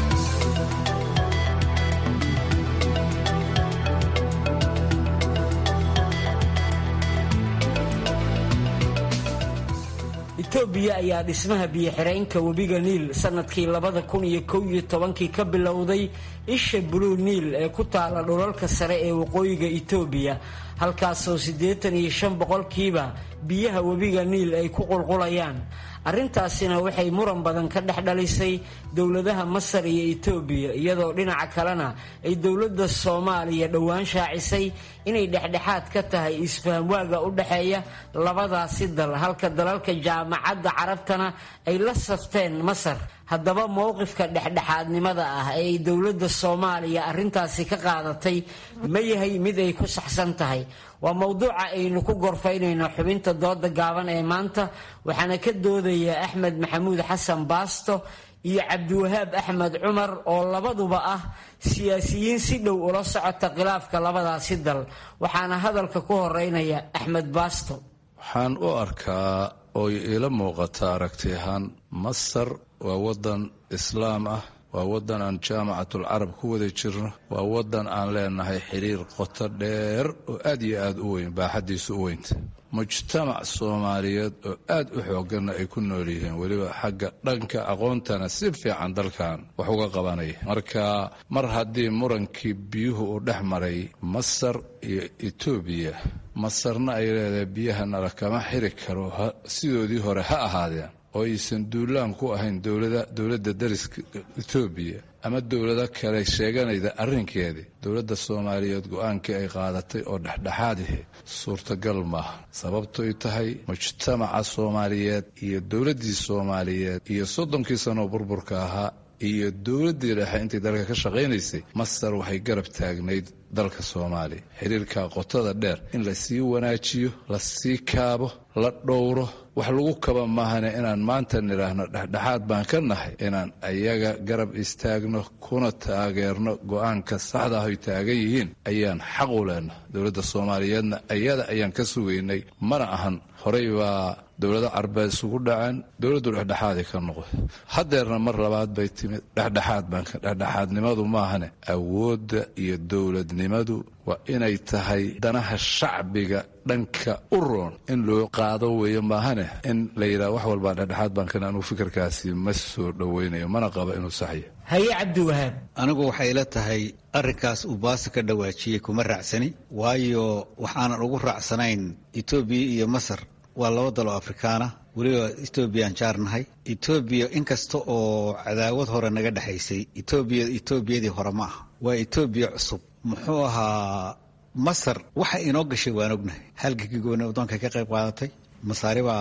itoobiya ayaa dhismaha biyo-xireenka webiga niil sanadkii labada kun iyo kow iyo tobankii ka bilowday isha buluu niil ee ku taala dhulalka sare ee waqooyiga itoobiya halkaasoo siddeetan iyo shan boqolkiiba biyaha webiga niil ay ku qulqulayaan arrintaasina waxay muran badan ka dhex dhalisay dowladaha masar iyo itoobiya iyadoo dhinaca kalena ay dowladda soomaaliya dhowaan shaacisay inay dhexdhexaad ka tahay isfahamwaaga u dhexeeya labadaasi dal halka dalalka jaamacadda carabtana ay la safteen masar haddaba mowqifka dhexdhexaadnimada ah ee ay dowladda soomaaliya arrintaasi ka qaadatay ma yahay mid ay ku saxsan tahay waa mowduuca aynu ku gorfaynayno xubinta dooda gaaban ee maanta waxaana ka doodaya axmed maxamuud xasan baasto iyo cabdiwahaab axmed cumar oo labaduba ah siyaasiyiin si dhow ula socota khilaafka labadaasi dal waxaana hadalka ku horeynaya axmed baasto waxaan u arkaa oo iila muuqata aragti ahaan masar waa waddan islaam ah waa waddan aan jaamacatul carab ku wada jirno waa waddan aan leenahay xiriir qoto dheer oo aad iyo aad u weyn baaxaddiisu u weynta mujtamac soomaaliyeed oo aad u xoogganna ay ku nool yihiin weliba xagga dhanka aqoontana si fiican dalkan wax uga qabanaya marka mar haddii murankii biyuhu uu dhex maray masar iyo etoobiya masarna ay leedahay biyahana lakama xiri karo sidoodii hore ha ahaadeen oo aysan duulaan ku ahayn dowladda dariska etoobiya ama dowlado kale sheeganayda arrinkeedii dowladda soomaaliyeed go-aankii ay qaadatay oo dhexdhexaadihi suurtagal maaha sababtoy tahay mujtamaca soomaaliyeed iyo dowladdii soomaaliyeed iyo soddonkii sanoo burburka ahaa iyo dowladdii dhexe intay dalka ka shaqaynaysay masar waxay garab taagnayd dalka soomaaliya xiriirka qotada dheer in la sii wanaajiyo la sii kaabo la dhowro wax lagu kaba maahane inaan maanta nidhaahno dhexdhexaad baan ka nahay inaan ayaga garab istaagno kuna taageerno go-aanka saxda ah ay taagan yihiin ayaan xaq u leenaha dowladda soomaaliyeedna ayada ayaan ka sugaynay mana ahan horey baa dowlado carbeed isugu dhaceen dowladdu dhexdhexaaday ka noqday haddeerna mar labaad bay timid dhexdhexaad baan dhexdhexaadnimadu maahane awoodda iyo dowladnimadu waa inay tahay danaha shacbiga dhanka u roon in loo qaado weeye maahane in la yidhaha wax walbaa dhexdhexaad baan kana anugu fikirkaasi ma soo dhowaynayo mana qaba inuu saxya haye cabdiwahaab anigu waxay la tahay arrinkaas uu baasi ka dhawaajiyey kuma raacsani waayo waxaanan ugu raacsanayn etoobiya iyo masar waa laba dal oo afrikaana weliba etoobiyaan jaarnahay etoobiya inkasta oo cadaawad hore naga dhexaysay etoobiya etoobiyadii hore ma aha waa etoobiya cusub muxuu ahaa masar waxa inoo gashay waan ognahay halgankii gooni waddoonka ka qayb qaadatay masaari baa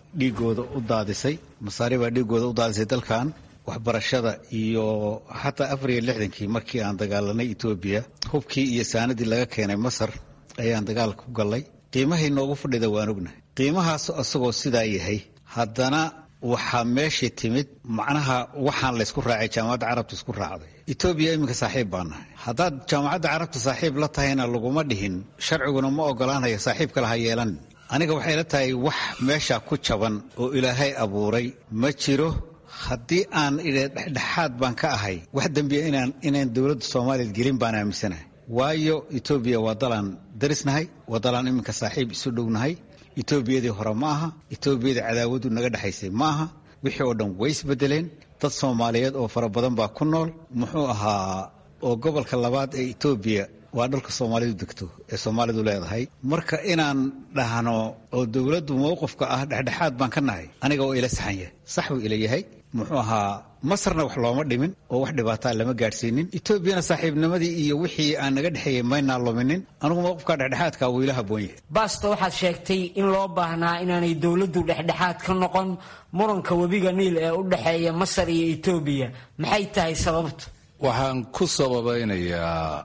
dhiigooda u daadisay masaari baa dhiigooda u daadisay dalkan waxbarashada iyo xataa afar iyo lixdankii markii aan dagaalanay etoobiya hubkii iyo saanadii laga keenay masar ayaan dagaalka ku gallay qiimahay noogu fadhida waan ognahay qiimahaas isagoo sidaa yahay haddana waxaa meeshii timid macnaha waxaan laysku raacay jaamacadda carabta isku raacday etoobiya iminka saaxiib baa nahay haddaad jaamacadda carabta saaxiib la tahayna laguma dhihin sharciguna ma ogolaanaya saaxiib kale ha yeelan aniga waxay la tahay wax meesha ku jaban oo ilaahay abuuray ma jiro haddii aan idhe dhexdhexaad baan ka ahay wax dembiya inaan inaan dowladda soomaaliya gelin baan aaminsanahay waayo etoobiya waa dalaan darisnahay waa dalaan iminka saaxiib isu dhownahay etoobiyadii hore ma aha etoobiyadii cadaawadu naga dhexaysay ma aha wixii oo dhan way isbedeleen dad soomaaliyeed oo fara badan baa ku nool muxuu ahaa oo gobolka labaad ee etoobiya waa dhalka soomaalidu degto ee soomaalidu leedahay marka inaan dhahno oo dowladdu mowqifka ah dhexdhexaad baan ka nahay aniga oo ila saxan yahay sax buu ila yahay muxuu ahaa masarna wax looma dhimin oo wax dhibaataa lama gaadhsiinin etoobiyana saaxiibnimadii iyo wixii aan naga dhexeeyey maynaa luminin anugu mowqifka dhexdhexaadka wuu ila habboon yahay baasto waxaad sheegtay in loo baahnaa inaanay dowladdu dhexdhexaad ka noqon muranka webiga niil ee u dhexeeya masar iyo etoobiya maxay tahay sababtu waxaan ku sababaynayaa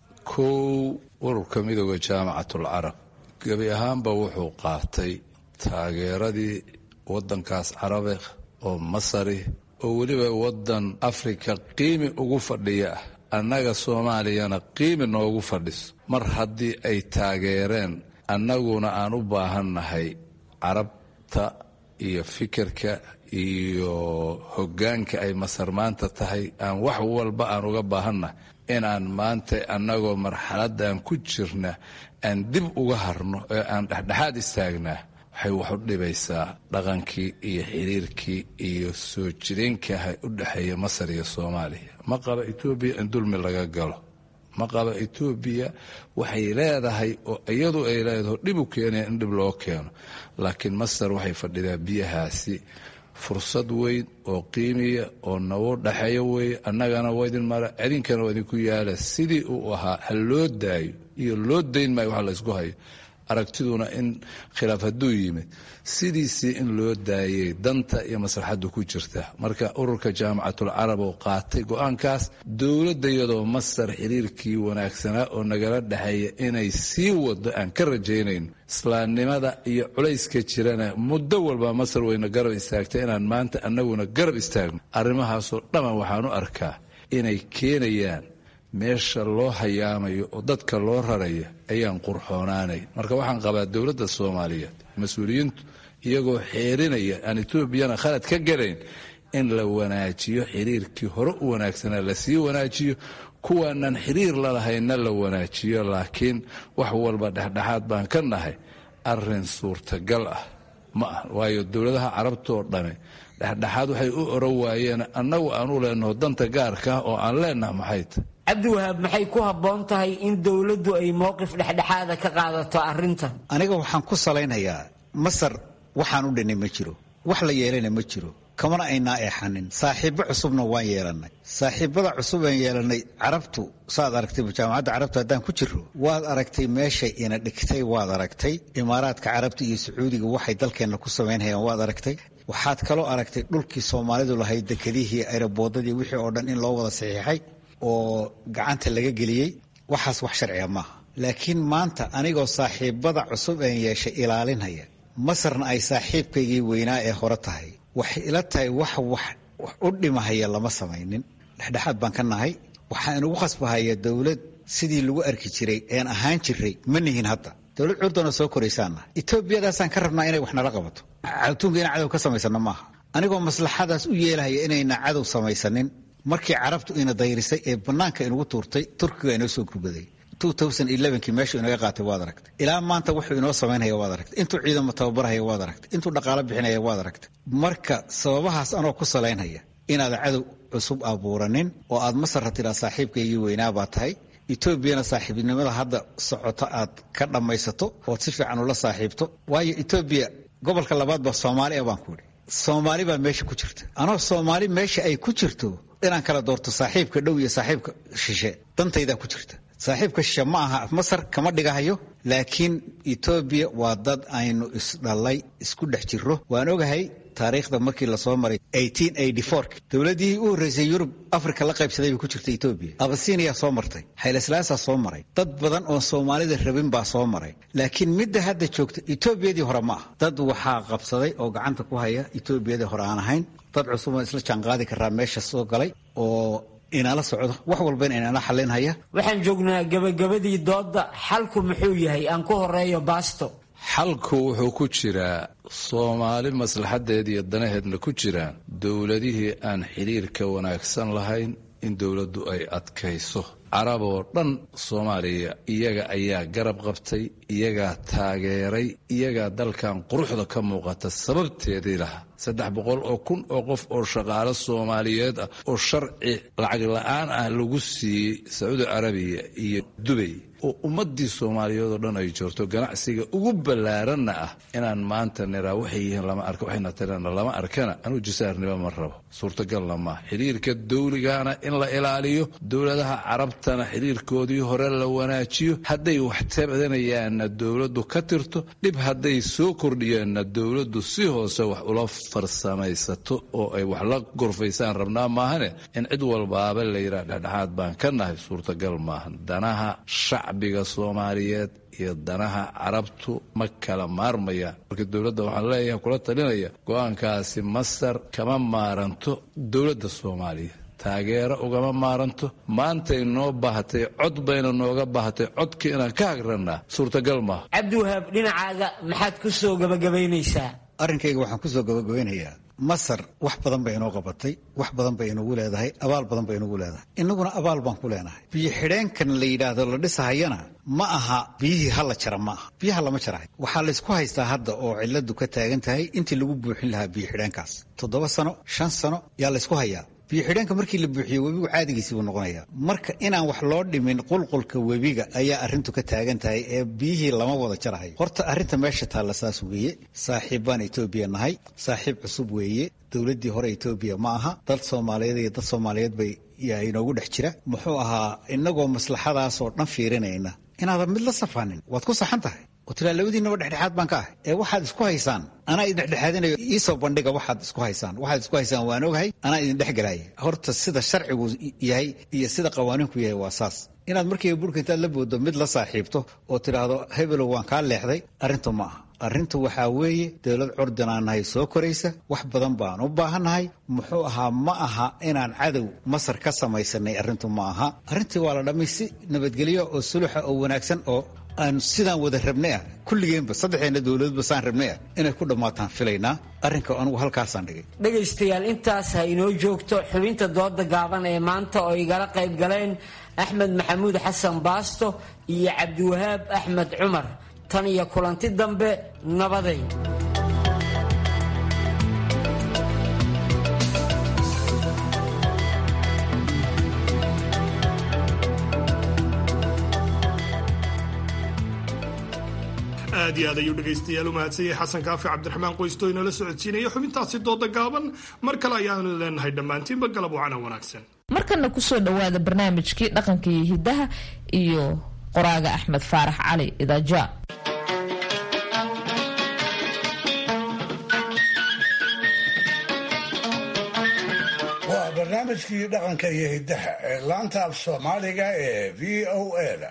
kow ururka midooda jaamacatul carab gebi ahaanba wuxuu qaatay taageeradii waddankaas carabe oo masari oo weliba waddan afrika qiimi ugu fadhiya ah annaga soomaaliyana qiimi noogu fadhiso mar haddii ay taageereen annaguna aan u baahannahay carabta iyo fikirka iyo hoggaanka ay masar maanta tahay aan wax walba aan uga baahannahay inaan maanta annagoo marxaladdan ku jirna aan dib uga harno ee aan dhexdhexaad istaagnaa waxay wax u dhibaysaa dhaqankii iyo xiriirkii iyo soo jireenkaha u dhexeeya masar iyo soomaaliya ma qaba etoobiya in dulmi laga galo ma qaba etoobiya waxay leedahay oo iyadu ay leedaho dhib u keenaya in dhib loo keeno laakiin masar waxay fadhidaa biyahaasi fursad weyn oo qiimiya oo nagu dhexeeyo weeye annagana waa idin mara idinkana waa idinku yaala sidii uu ahaa ha loo daayo iyo loo dayn maayo wax laysku hayo aragtiduna in khilaaf hadduu yimid sidiisii in loo daayay danta iyo maslaxaddu ku jirta marka ururka jaamacatul carab oo qaatay go-aankaas dowladda iyadoo masar xiriirkii wanaagsanaa oo nagala dhexeeya inay sii wado aan ka rajaynayno islaamnimada iyo culayska jirana muddo walba masar wayna garab istaagtay inaan maanta annaguna garab istaagno arrimahaasoo dhamman waxaan u arkaa inay keenayaan meesha loo hayaamayo oo dadka loo raraya ayaan qurxoonaanayn marka waxaan qabaa dowladda soomaaliyeed mas-uuliyiintu iyagoo xeerinaya aan etoobiyana khalad ka garayn in la wanaajiyo xiriirkii hore u wanaagsanaa lasii wanaajiyo kuwaanaan xiriir lalahaynna la wanaajiyo laakiin wax walba dhexdhexaad baan ka nahay arin suurtagal ah ma ah waayo dowladaha carabta oo dhame dhexdhexaad waxay u oran waayeen annagu aan u leenaho danta gaarka ah oo aan leenaha maxay tahy cabdiwahaab maxay ku habboon tahay in dowladdu ay mowqif dhexdhexaada ka qaadato arrintan aniga waxaan ku salaynayaa masar waxaan u dhinay ma jiro wax la yeelana ma jiro kamana aynaa eexanin saaxiibo cusubna waan yeelannay saaxiibada cusub aan yeelannay carabtu saad aragtay jaamacadda carabtu haddaan ku jiro waad aragtay meeshay ina dhigtay waad aragtay imaaraadka carabta iyo sacuudiga waxay dalkeenna ku samaynhayaan waad aragtay waxaad kaloo aragtay dhulkii soomaalidu lahayd dekedihii ayraboodadii wixii oo dhan in loo wada saxiixay oo gacanta laga geliyey waxaas wax sharciga maaha laakiin maanta anigoo saaxiibada cusub een yeeshay ilaalinhaya masarna ay saaxiibkaygii weynaa ee hore tahay waxay ila tahay wax wax u dhimahaya lama samaynin dhexdhexaad baan ka nahay waxaa inugu khasbahaya dowlad sidii lagu arki jiray een ahaan jiray ma nihin hadda dowlad curdana soo koraysaanna etoobiyadaasaan ka rabnaa inay wax nala qabato adduunka inaan cadow ka samaysano maaha anigoo maslaxadaas u yeelahaya inayna cadow samaysanin markii carabtu ina dayrisay ee bannaanka inugu tuurtay turkiga inoo soo gurbaday kii meeshuu inaga qaatay waad aragtay ilaa maanta wuxuu inoo samaynaya waad aragtay intuu ciidamo tababarhaya waad aragtay intuu dhaqaalo bixinaya waad aragtay marka sababahaas anoo ku salaynhaya inaad cadow cusub abuuranin oo aad masarra tiraa saaxiibkaygii weynaabaa tahay etoobiyana saaxiibnimada hadda socoto aad ka dhammaysato ood si fiican ula saaxiibto waayo etoobiya gobolka labaad baa soomaaliya baan ku idhi soomaali baa meesha ku jirta anoo soomaali meesha ay ku jirto inaan kala doorto saaxiibka dhow iyo saaxiibka shishe dantaydaa ku jirta saaxiibka shishe ma aha masar kama dhigahayo laakiin etoobiya waa dad aynu isdhalay isku dhex jiro waan ogahay taariikhda markii lasoo maray dowladii u horreysay yurub africa la qaybsaday bay ku jirta etoobiya abasiiniyaa soo martay xayleslaasaa soo maray dad badan oo soomaalida rabin baa soo maray laakiin midda hadda joogta etoobiyadii hore ma ah dad waxaa qabsaday oo gacanta ku haya etoobiyadii hore aan ahayn dad cusub oo isla jaanqaadi karaa meesha soo galay oo inala socdo wax walbana inala xalinhaya waxaan joognaa gabagabadii doodda xalku muxuu yahay aan ku horeeyo baasto xalku wuxuu ku jiraa soomaali maslaxadeed iyo danaheedna ku jiraan dowladihii aan xidhiirka wanaagsan lahayn in dowladdu ay adkayso carab oo dhan soomaaliya iyaga ayaa garab qabtay iyagaa taageeray iyagaa dalkan quruxda ka muuqata sababteedii lahaa saddex boqol oo kun oo qof oo shaqaalo soomaaliyeed ah oo sharci lacag la-aan ah lagu siiyey sacuudi carabiya iyo dubay oo ummadii soomaaliyeed oo dhan ay joogto ganacsiga ugu ballaaranna ah inaan maanta niraa waxay yihiin lama arka waxayna tirana lama arkana anuu jisaarnimo ma rabo suurtagalna maaha xidhiirka dawligana in la ilaaliyo dowladaha carabtana xidhiirkoodii hore la wanaajiyo hadday wax tabdanayaanna dowladdu ka tirto dhib hadday soo kordhiyaanna dowladdu si hoose wax ula farsamaysato oo ay wax la gorfaysaan rabnaa maahane in cid walbaaba la yidhaha dhexdhexaad baan ka nahay suurtagal maahan danaha shacbiga soomaaliyeed iyo danaha carabtu ma kala maarmayaan marka dowladda waxaan leeyahay kula talinaya go-aankaasi masar kama maaranto dowladda soomaaliya taageero ugama maaranto maantay noo baahatay cod bayna nooga baahatay codkii inaan ka hagrannaa suurtagal maaha cabdiwahaab dhinacaaga maxaad ku soo gabagabaynaysaa arrinkayga waxaan kusoo gabagabeynayaa masar wax badan bay inoo qabatay wax badan bay inagu leedahay abaal badan bay inagu leedahay innaguna abaal baan ku leenahay biyo xidheenkan la yidhaahdo la dhisahayana ma aha biyihii hala jara ma aha biyaha lama jarahay waxaa laysku haystaa hadda oo ciladu ka taagan tahay intii lagu buuxin lahaa biyo xidheenkaas toddoba sano shan sano yaa laysku hayaa biyo xidheenka markii la buuxiyo webigu caadigiisii buu noqonayaa marka inaan wax loo dhimin qulqulka webiga ayaa arrintu ka taagan tahay ee biyihii lama wada jarahayo horta arrinta meesha taalla saas weeye saaxiib baan etoobiya nahay saaxiib cusub weeye dowladdii hore etoobiya ma aha dad soomaaliyeed iyo dad soomaaliyeed bay yaa inoogu dhex jira muxuu ahaa innagoo maslaxadaasoo dhan fiirinayna inaadan mid la safanin waad ku saxan tahay oo tilaa labadiinaba dhexdhexaad baan ka ahay ee waxaad isku haysaan anaa idin dhexdhexaadinayo iisoo bandhiga waxaad isku haysaan waxaad isku haysaan waan ogahay anaa idin dhexgelaya horta sida sharcigu yahay iyo sida qawaaniinku yahay waa saas inaad markiiba burka intaad la booddo mid la saaxiibto oo tidhaahdo hebelow waan kaa leexday arrintu ma aha arrintu waxaa weeye dowlad curdinaan nahay soo koraysa wax badan baan u baahannahay muxuu ahaa ma aha inaan cadow masar ka samaysanay arrintu ma aha arrintii waa la dhammay si nabadgelyo oo suluxa oo wanaagsan oo aan sidaan wada rabnay ah kulligeenba saddexdeena dowladba saan rabnay ah inay ku dhammaataan filaynaa arrinka anugu halkaasaan dhigay dhegaystayaal intaas ha inoo joogto xubinta dooda gaaban ee maanta oo igala qayb galeen axmed maxamuud xasan baasto iyo cabdiwahaab axmed cumar tan iyo kulanti dambe nabaday aad iyo aad ayuu dhegaystayaal u mahadsanyay xasan kaafi cabdiraxmaan qoysto inala socodsiinaya xubintaasi dooda gaaban mar kale ayaanu leenahay dhammaantiinba galab wacana wanaagsan markana kusoo dhowaada barnaamijkii dhaqanka iyo hidaha iyo qoraaga axmed faarax cali idaaja waa barnaamijkii dhaqanka iyo hidaha ee laanta af soomaaliga ee v o a da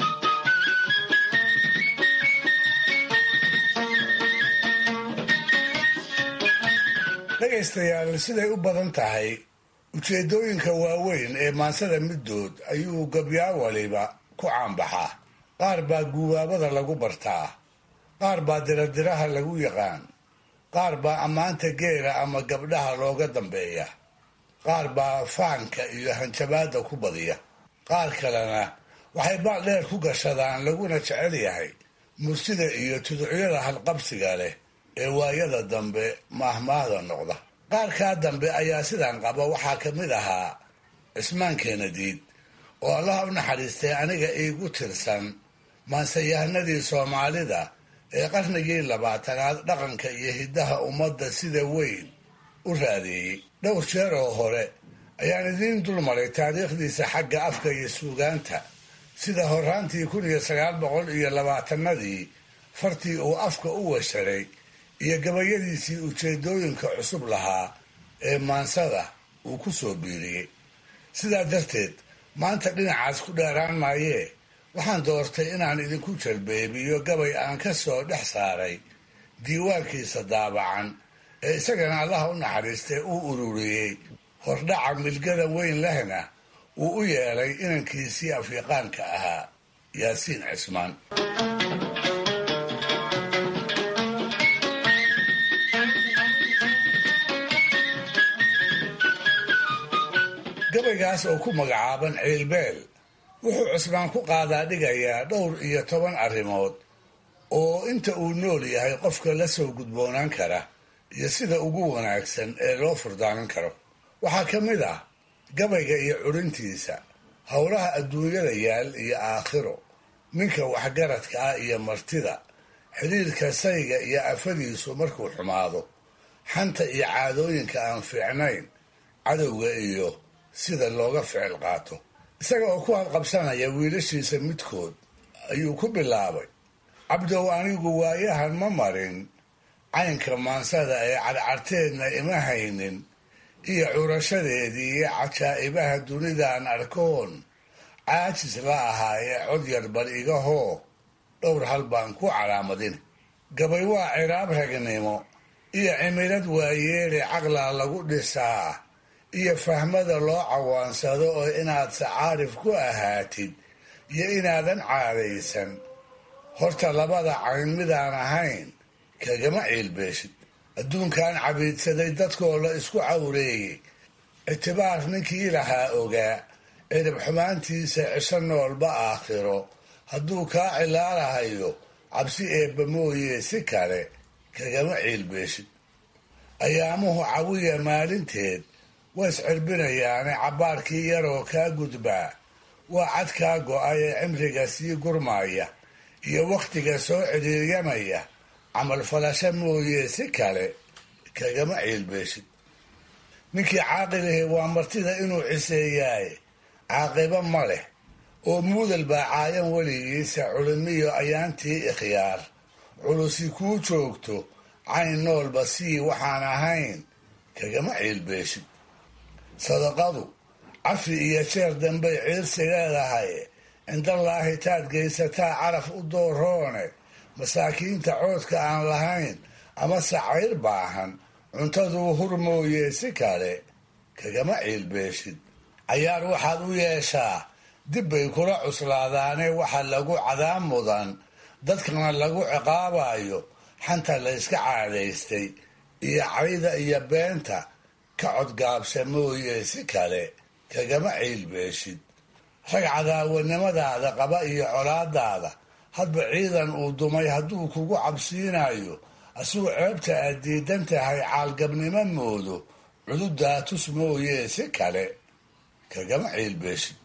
dhegaystayaal siday u badan tahay ujeeddooyinka waaweyn ee maansada middood ayuu gabyaa waliba ku caanbaxaa qaar baa guubaabada lagu bartaa qaar baa diradiraha lagu yaqaan qaar baa ammaanta geela ama gabdhaha looga dambeeya qaar baa faanka iyo hanjabaadda ku badiya qaar kalena waxay baaldheer ku gashadaan laguna jecel yahay mursida iyo tuducyada halqabsiga leh ee waayada dambe maahmaahda noqda qaarkaa dambe ayaa sidan qaba waxaa ka mid ahaa cismaan keenadiid oo allaha u naxariistay aniga iigu tirsan maansayahanadii soomaalida ee qarnigii labaatanaad dhaqanka iyo hiddaha ummadda sida weyn u raadeeyey dhowr jeer oo hore ayaan idiin dulmaray taariikhdiisa xagga afka iyo suugaanta sida horaantii kun iyo sagaal boqol iyo labaatanadii fartii uu afka u washaray iyo gabayadiisii ujeedooyinka cusub lahaa ee maansada uu ku soo biiriyey sidaa darteed maanta dhinacaas ku dheeraan maayee waxaan doortay inaan idinku jalbeebiyo gabay aan ka soo dhex saaray diiwaankiisa daabacan ee isagana allaha u naxariistay uu ururiyey hordhaca milgada weyn lehna uu u yeelay inankiisii afrikaanka ahaa yaasiin cismaan gabaygaas oo ku magacaaban ciilbeel wuxuu cusmaan ku qaadaa dhigayaa dhowr iyo toban arrimood oo inta uu nool yahay qofka la soo gudboonaan kara iyo sida ugu wanaagsan ee loo furdaamin karo waxaa ka mid ah gabayga iyo curintiisa howlaha adduunyada yaal iyo aakhiro ninka waxgaradka ah iyo martida xidhiirka sayga iyo afadiisu markuu xumaado xanta iyo caadooyinka aan fiicnayn cadowga iyo sida looga ficil qaato isaga oo ku hadqabsanaya wiilashiisa midkood ayuu ku bilaabay cabdow anigu waayahan ma marin caynka maansada ee cadcarteedna ima haynin iyo curashadeedii iyo cajaa'ibaha dunidaan arkoon caajis la ahaa ee cod yar bar iga hoo dhowr hal baan ku calaamadin gabay waa ciraab ragnimo iyo cimilad waayeele caqlaa lagu dhisaa iyo fahmada loo cawaansado oo inaad sacaarif ku ahaatid iyo inaadan caadaysan horta labada cayn midaan ahayn kagama ciilbeeshid adduunkan cabiidsaday dadkoo la isku cawreeyey ictibaar ninkii lahaa ogaa cirib xumaantiisa cisho noolba aakhiro hadduu kaa cilaalahayo cabsi eebba mooye si kale kagama ciilbeeshid ayaamuhu cawiya maalinteed waa iscirbinayaane cabbaarkii yaroo kaa gudbaa waa cad kaa go-ay ee cimriga sii gurmaya iyo wakhtiga soo cidhiiryamaya camal falasho mooye si kale kagama ciilbeeshid ninkii caaqilahi waa martida inuu ciseeyaaye caaqibo ma leh oo muudal baa caayan weligiisa culimiyo ayaantii ikhyaar culusi kuu joogto cayn noolba sii waxaan ahayn kagama ciilbeeshid sadaqadu cafi iyo jeer dambay ciirsi leedahay cindallaahi taad geysataa caraf u dooroone masaakiinta coodka aan lahayn ama sacayr baahan cuntaduu hur mooye si kale kagama ciilbeeshid cayaar waxaad u yeeshaa dib bay kula cuslaadaane waxa lagu cadaab mudan dadkana lagu ciqaabayo xanta la yska caadaystay iyo cayda iyo beenta ka codgaabsa mooye si kale kagama ciilbeeshid rag cadaawanimadaada qaba iyo colaadaada hadba ciidan uu dumay hadduu kugu cabsiinayo asuu ceebta aad diidan tahay caalgabnimo moodo cududaa tus mooye si kale kagama ciilbeeshid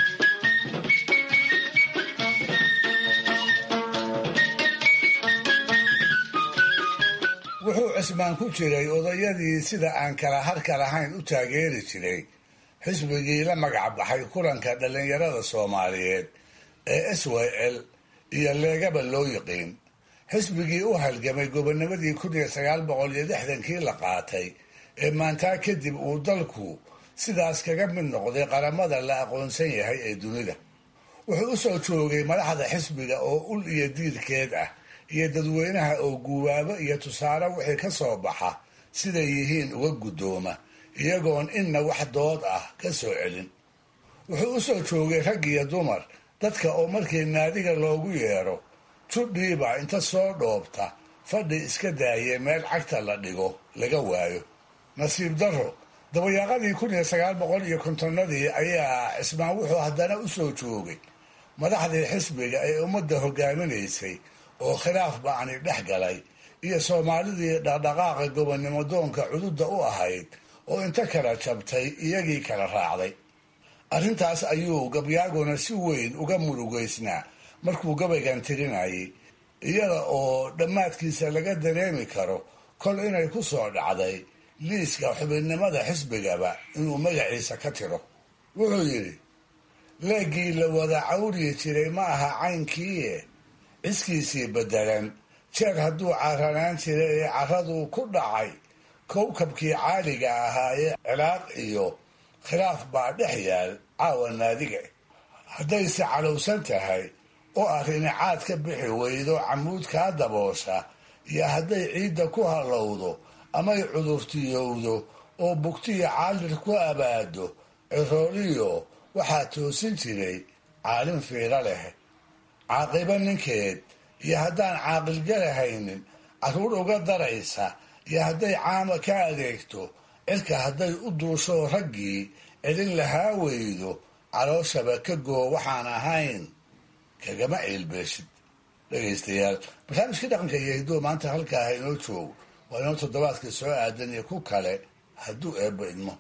wuxuu cismaan ku jiray odayadii sida aan kala harka lahayn u taageeri jiray xisbigii la magac baxay kulanka dhallinyarada soomaaliyeed ee s y l iyo leegaba loo yiqiin xisbigii u halgamay gobonimadii kun iyo sagaal boqol iyo lixdankii la qaatay ee maantaa kadib uu dalku sidaas kaga mid noqday qaramada la aqoonsan yahay ee dunida wuxuu u soo joogay madaxda xisbiga oo ul iyo diirkeed ah iyo dadweynaha oo guwaabo iyo tusaale wixii ka soo baxa siday yihiin uga guddooma iyagoon inna wax dood ah ka soo celin wuxuu u soo joogay rag iyo dumar dadka oo markii naadiga loogu yeero judhiiba inta soo dhoobta fadhi iska daayee meel cagta la dhigo laga waayo nasiib darro dabayaaqadii kun iyo sagaal boqol iyo kontonnadii ayaa cismaan wuxuu haddana u soo joogay madaxdii xisbiga ee ummadda hogaaminaysay oo khilaaf ba'ani dhex galay iyo soomaalidii dhaqdhaqaaqa gobonnimo doonka cududda u ahayd oo inta kala jabtay iyagii kala raacday arrintaas ayuu gabyaaguna si weyn uga murugaysnaa markuu gabaygan tirinayay iyada oo dhammaadkiisa laga dareemi karo kol inay ku soo dhacday liiska xubinnimada xisbigaba inuu magaciisa ka tiro wuxuu yidhi leeggii la wada cawriyi jiray ma aha caynkiie ciskiisii beddelan jeer hadduu carranaan jiray ee carraduu ku dhacay kowkabkii caaliga ahaa ee ciraaq iyo khilaaf baa dhex yaal caawa naadiga haddayse calowsan tahay oo arrini caad ka bixi weydo camuud kaa daboosha iyo hadday ciidda ku hallowdo amay cudurtiyowdo oo bugtiyo caalir ku abaado cirooliyo waxaa toosin jiray caalin fiiro leh caaqibo ninkeed iyo haddaan caaqilgalahaynin carruur uga daraysa iyo hadday caama ka adeegto cirka hadday u duusho raggii celin lahaa weydo calooshaba ka goo waxaan ahayn kagama ciilbeeshid dhegaystayaal barnaamijkii dhaqanka iyo hidduu maanta halkaa ha inoo joogo waa inoo toddobaadka soo aadan iyo ku kale hadduu eebba idmo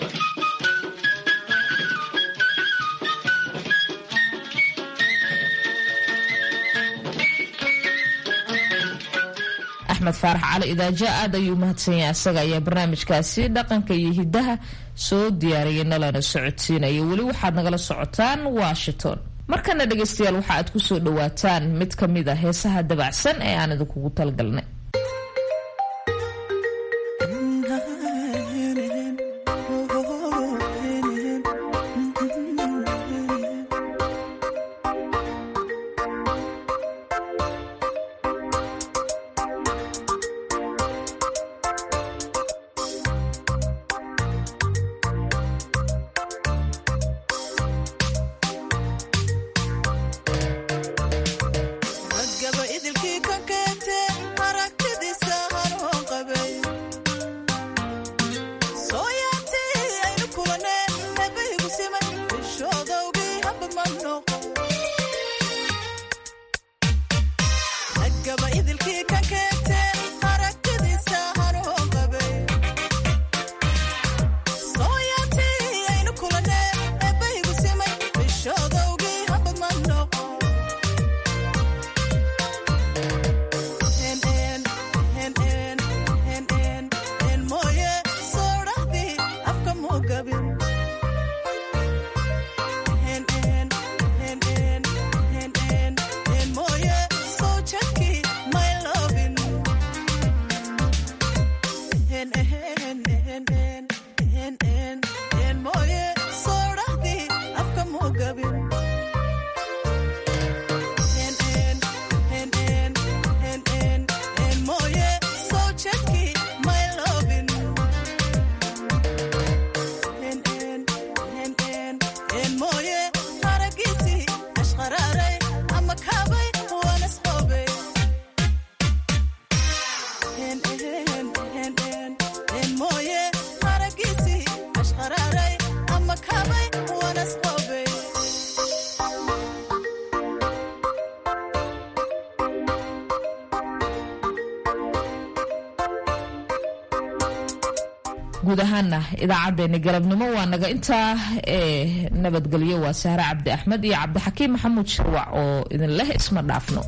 axmed faarax cali idaaja aad ayuu mahadsan yahay asaga ayaa barnaamijkaasi dhaqanka iyo hidaha soo diyaariyay nalana socodsiinaya weli waxaad nagala socotaan washington markana dhegaystayaal waxa aad kusoo dhawaataan mid ka mid a heesaha dabacsan ee aan idinkugu talgalnay guud ahaana idaacadeeni galabnimo waa naga intaa ee nabadgelyo waa sahre cabdi axmed iyo cabdixakiim maxamuud sharwac oo idin leh isma dhaafno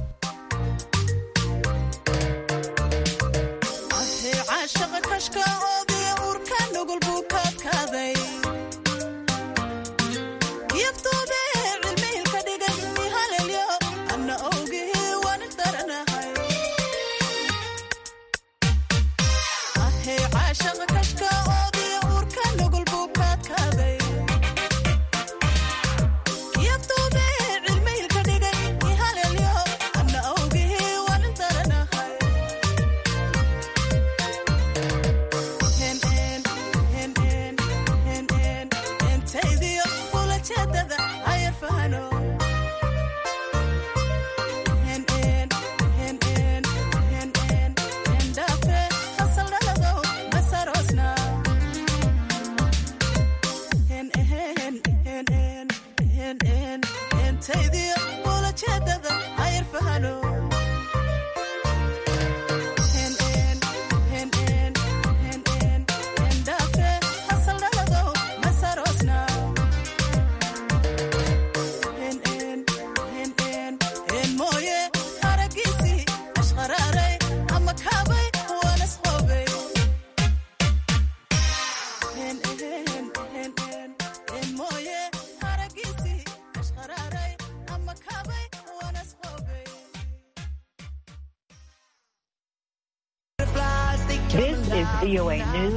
Now is VOA News.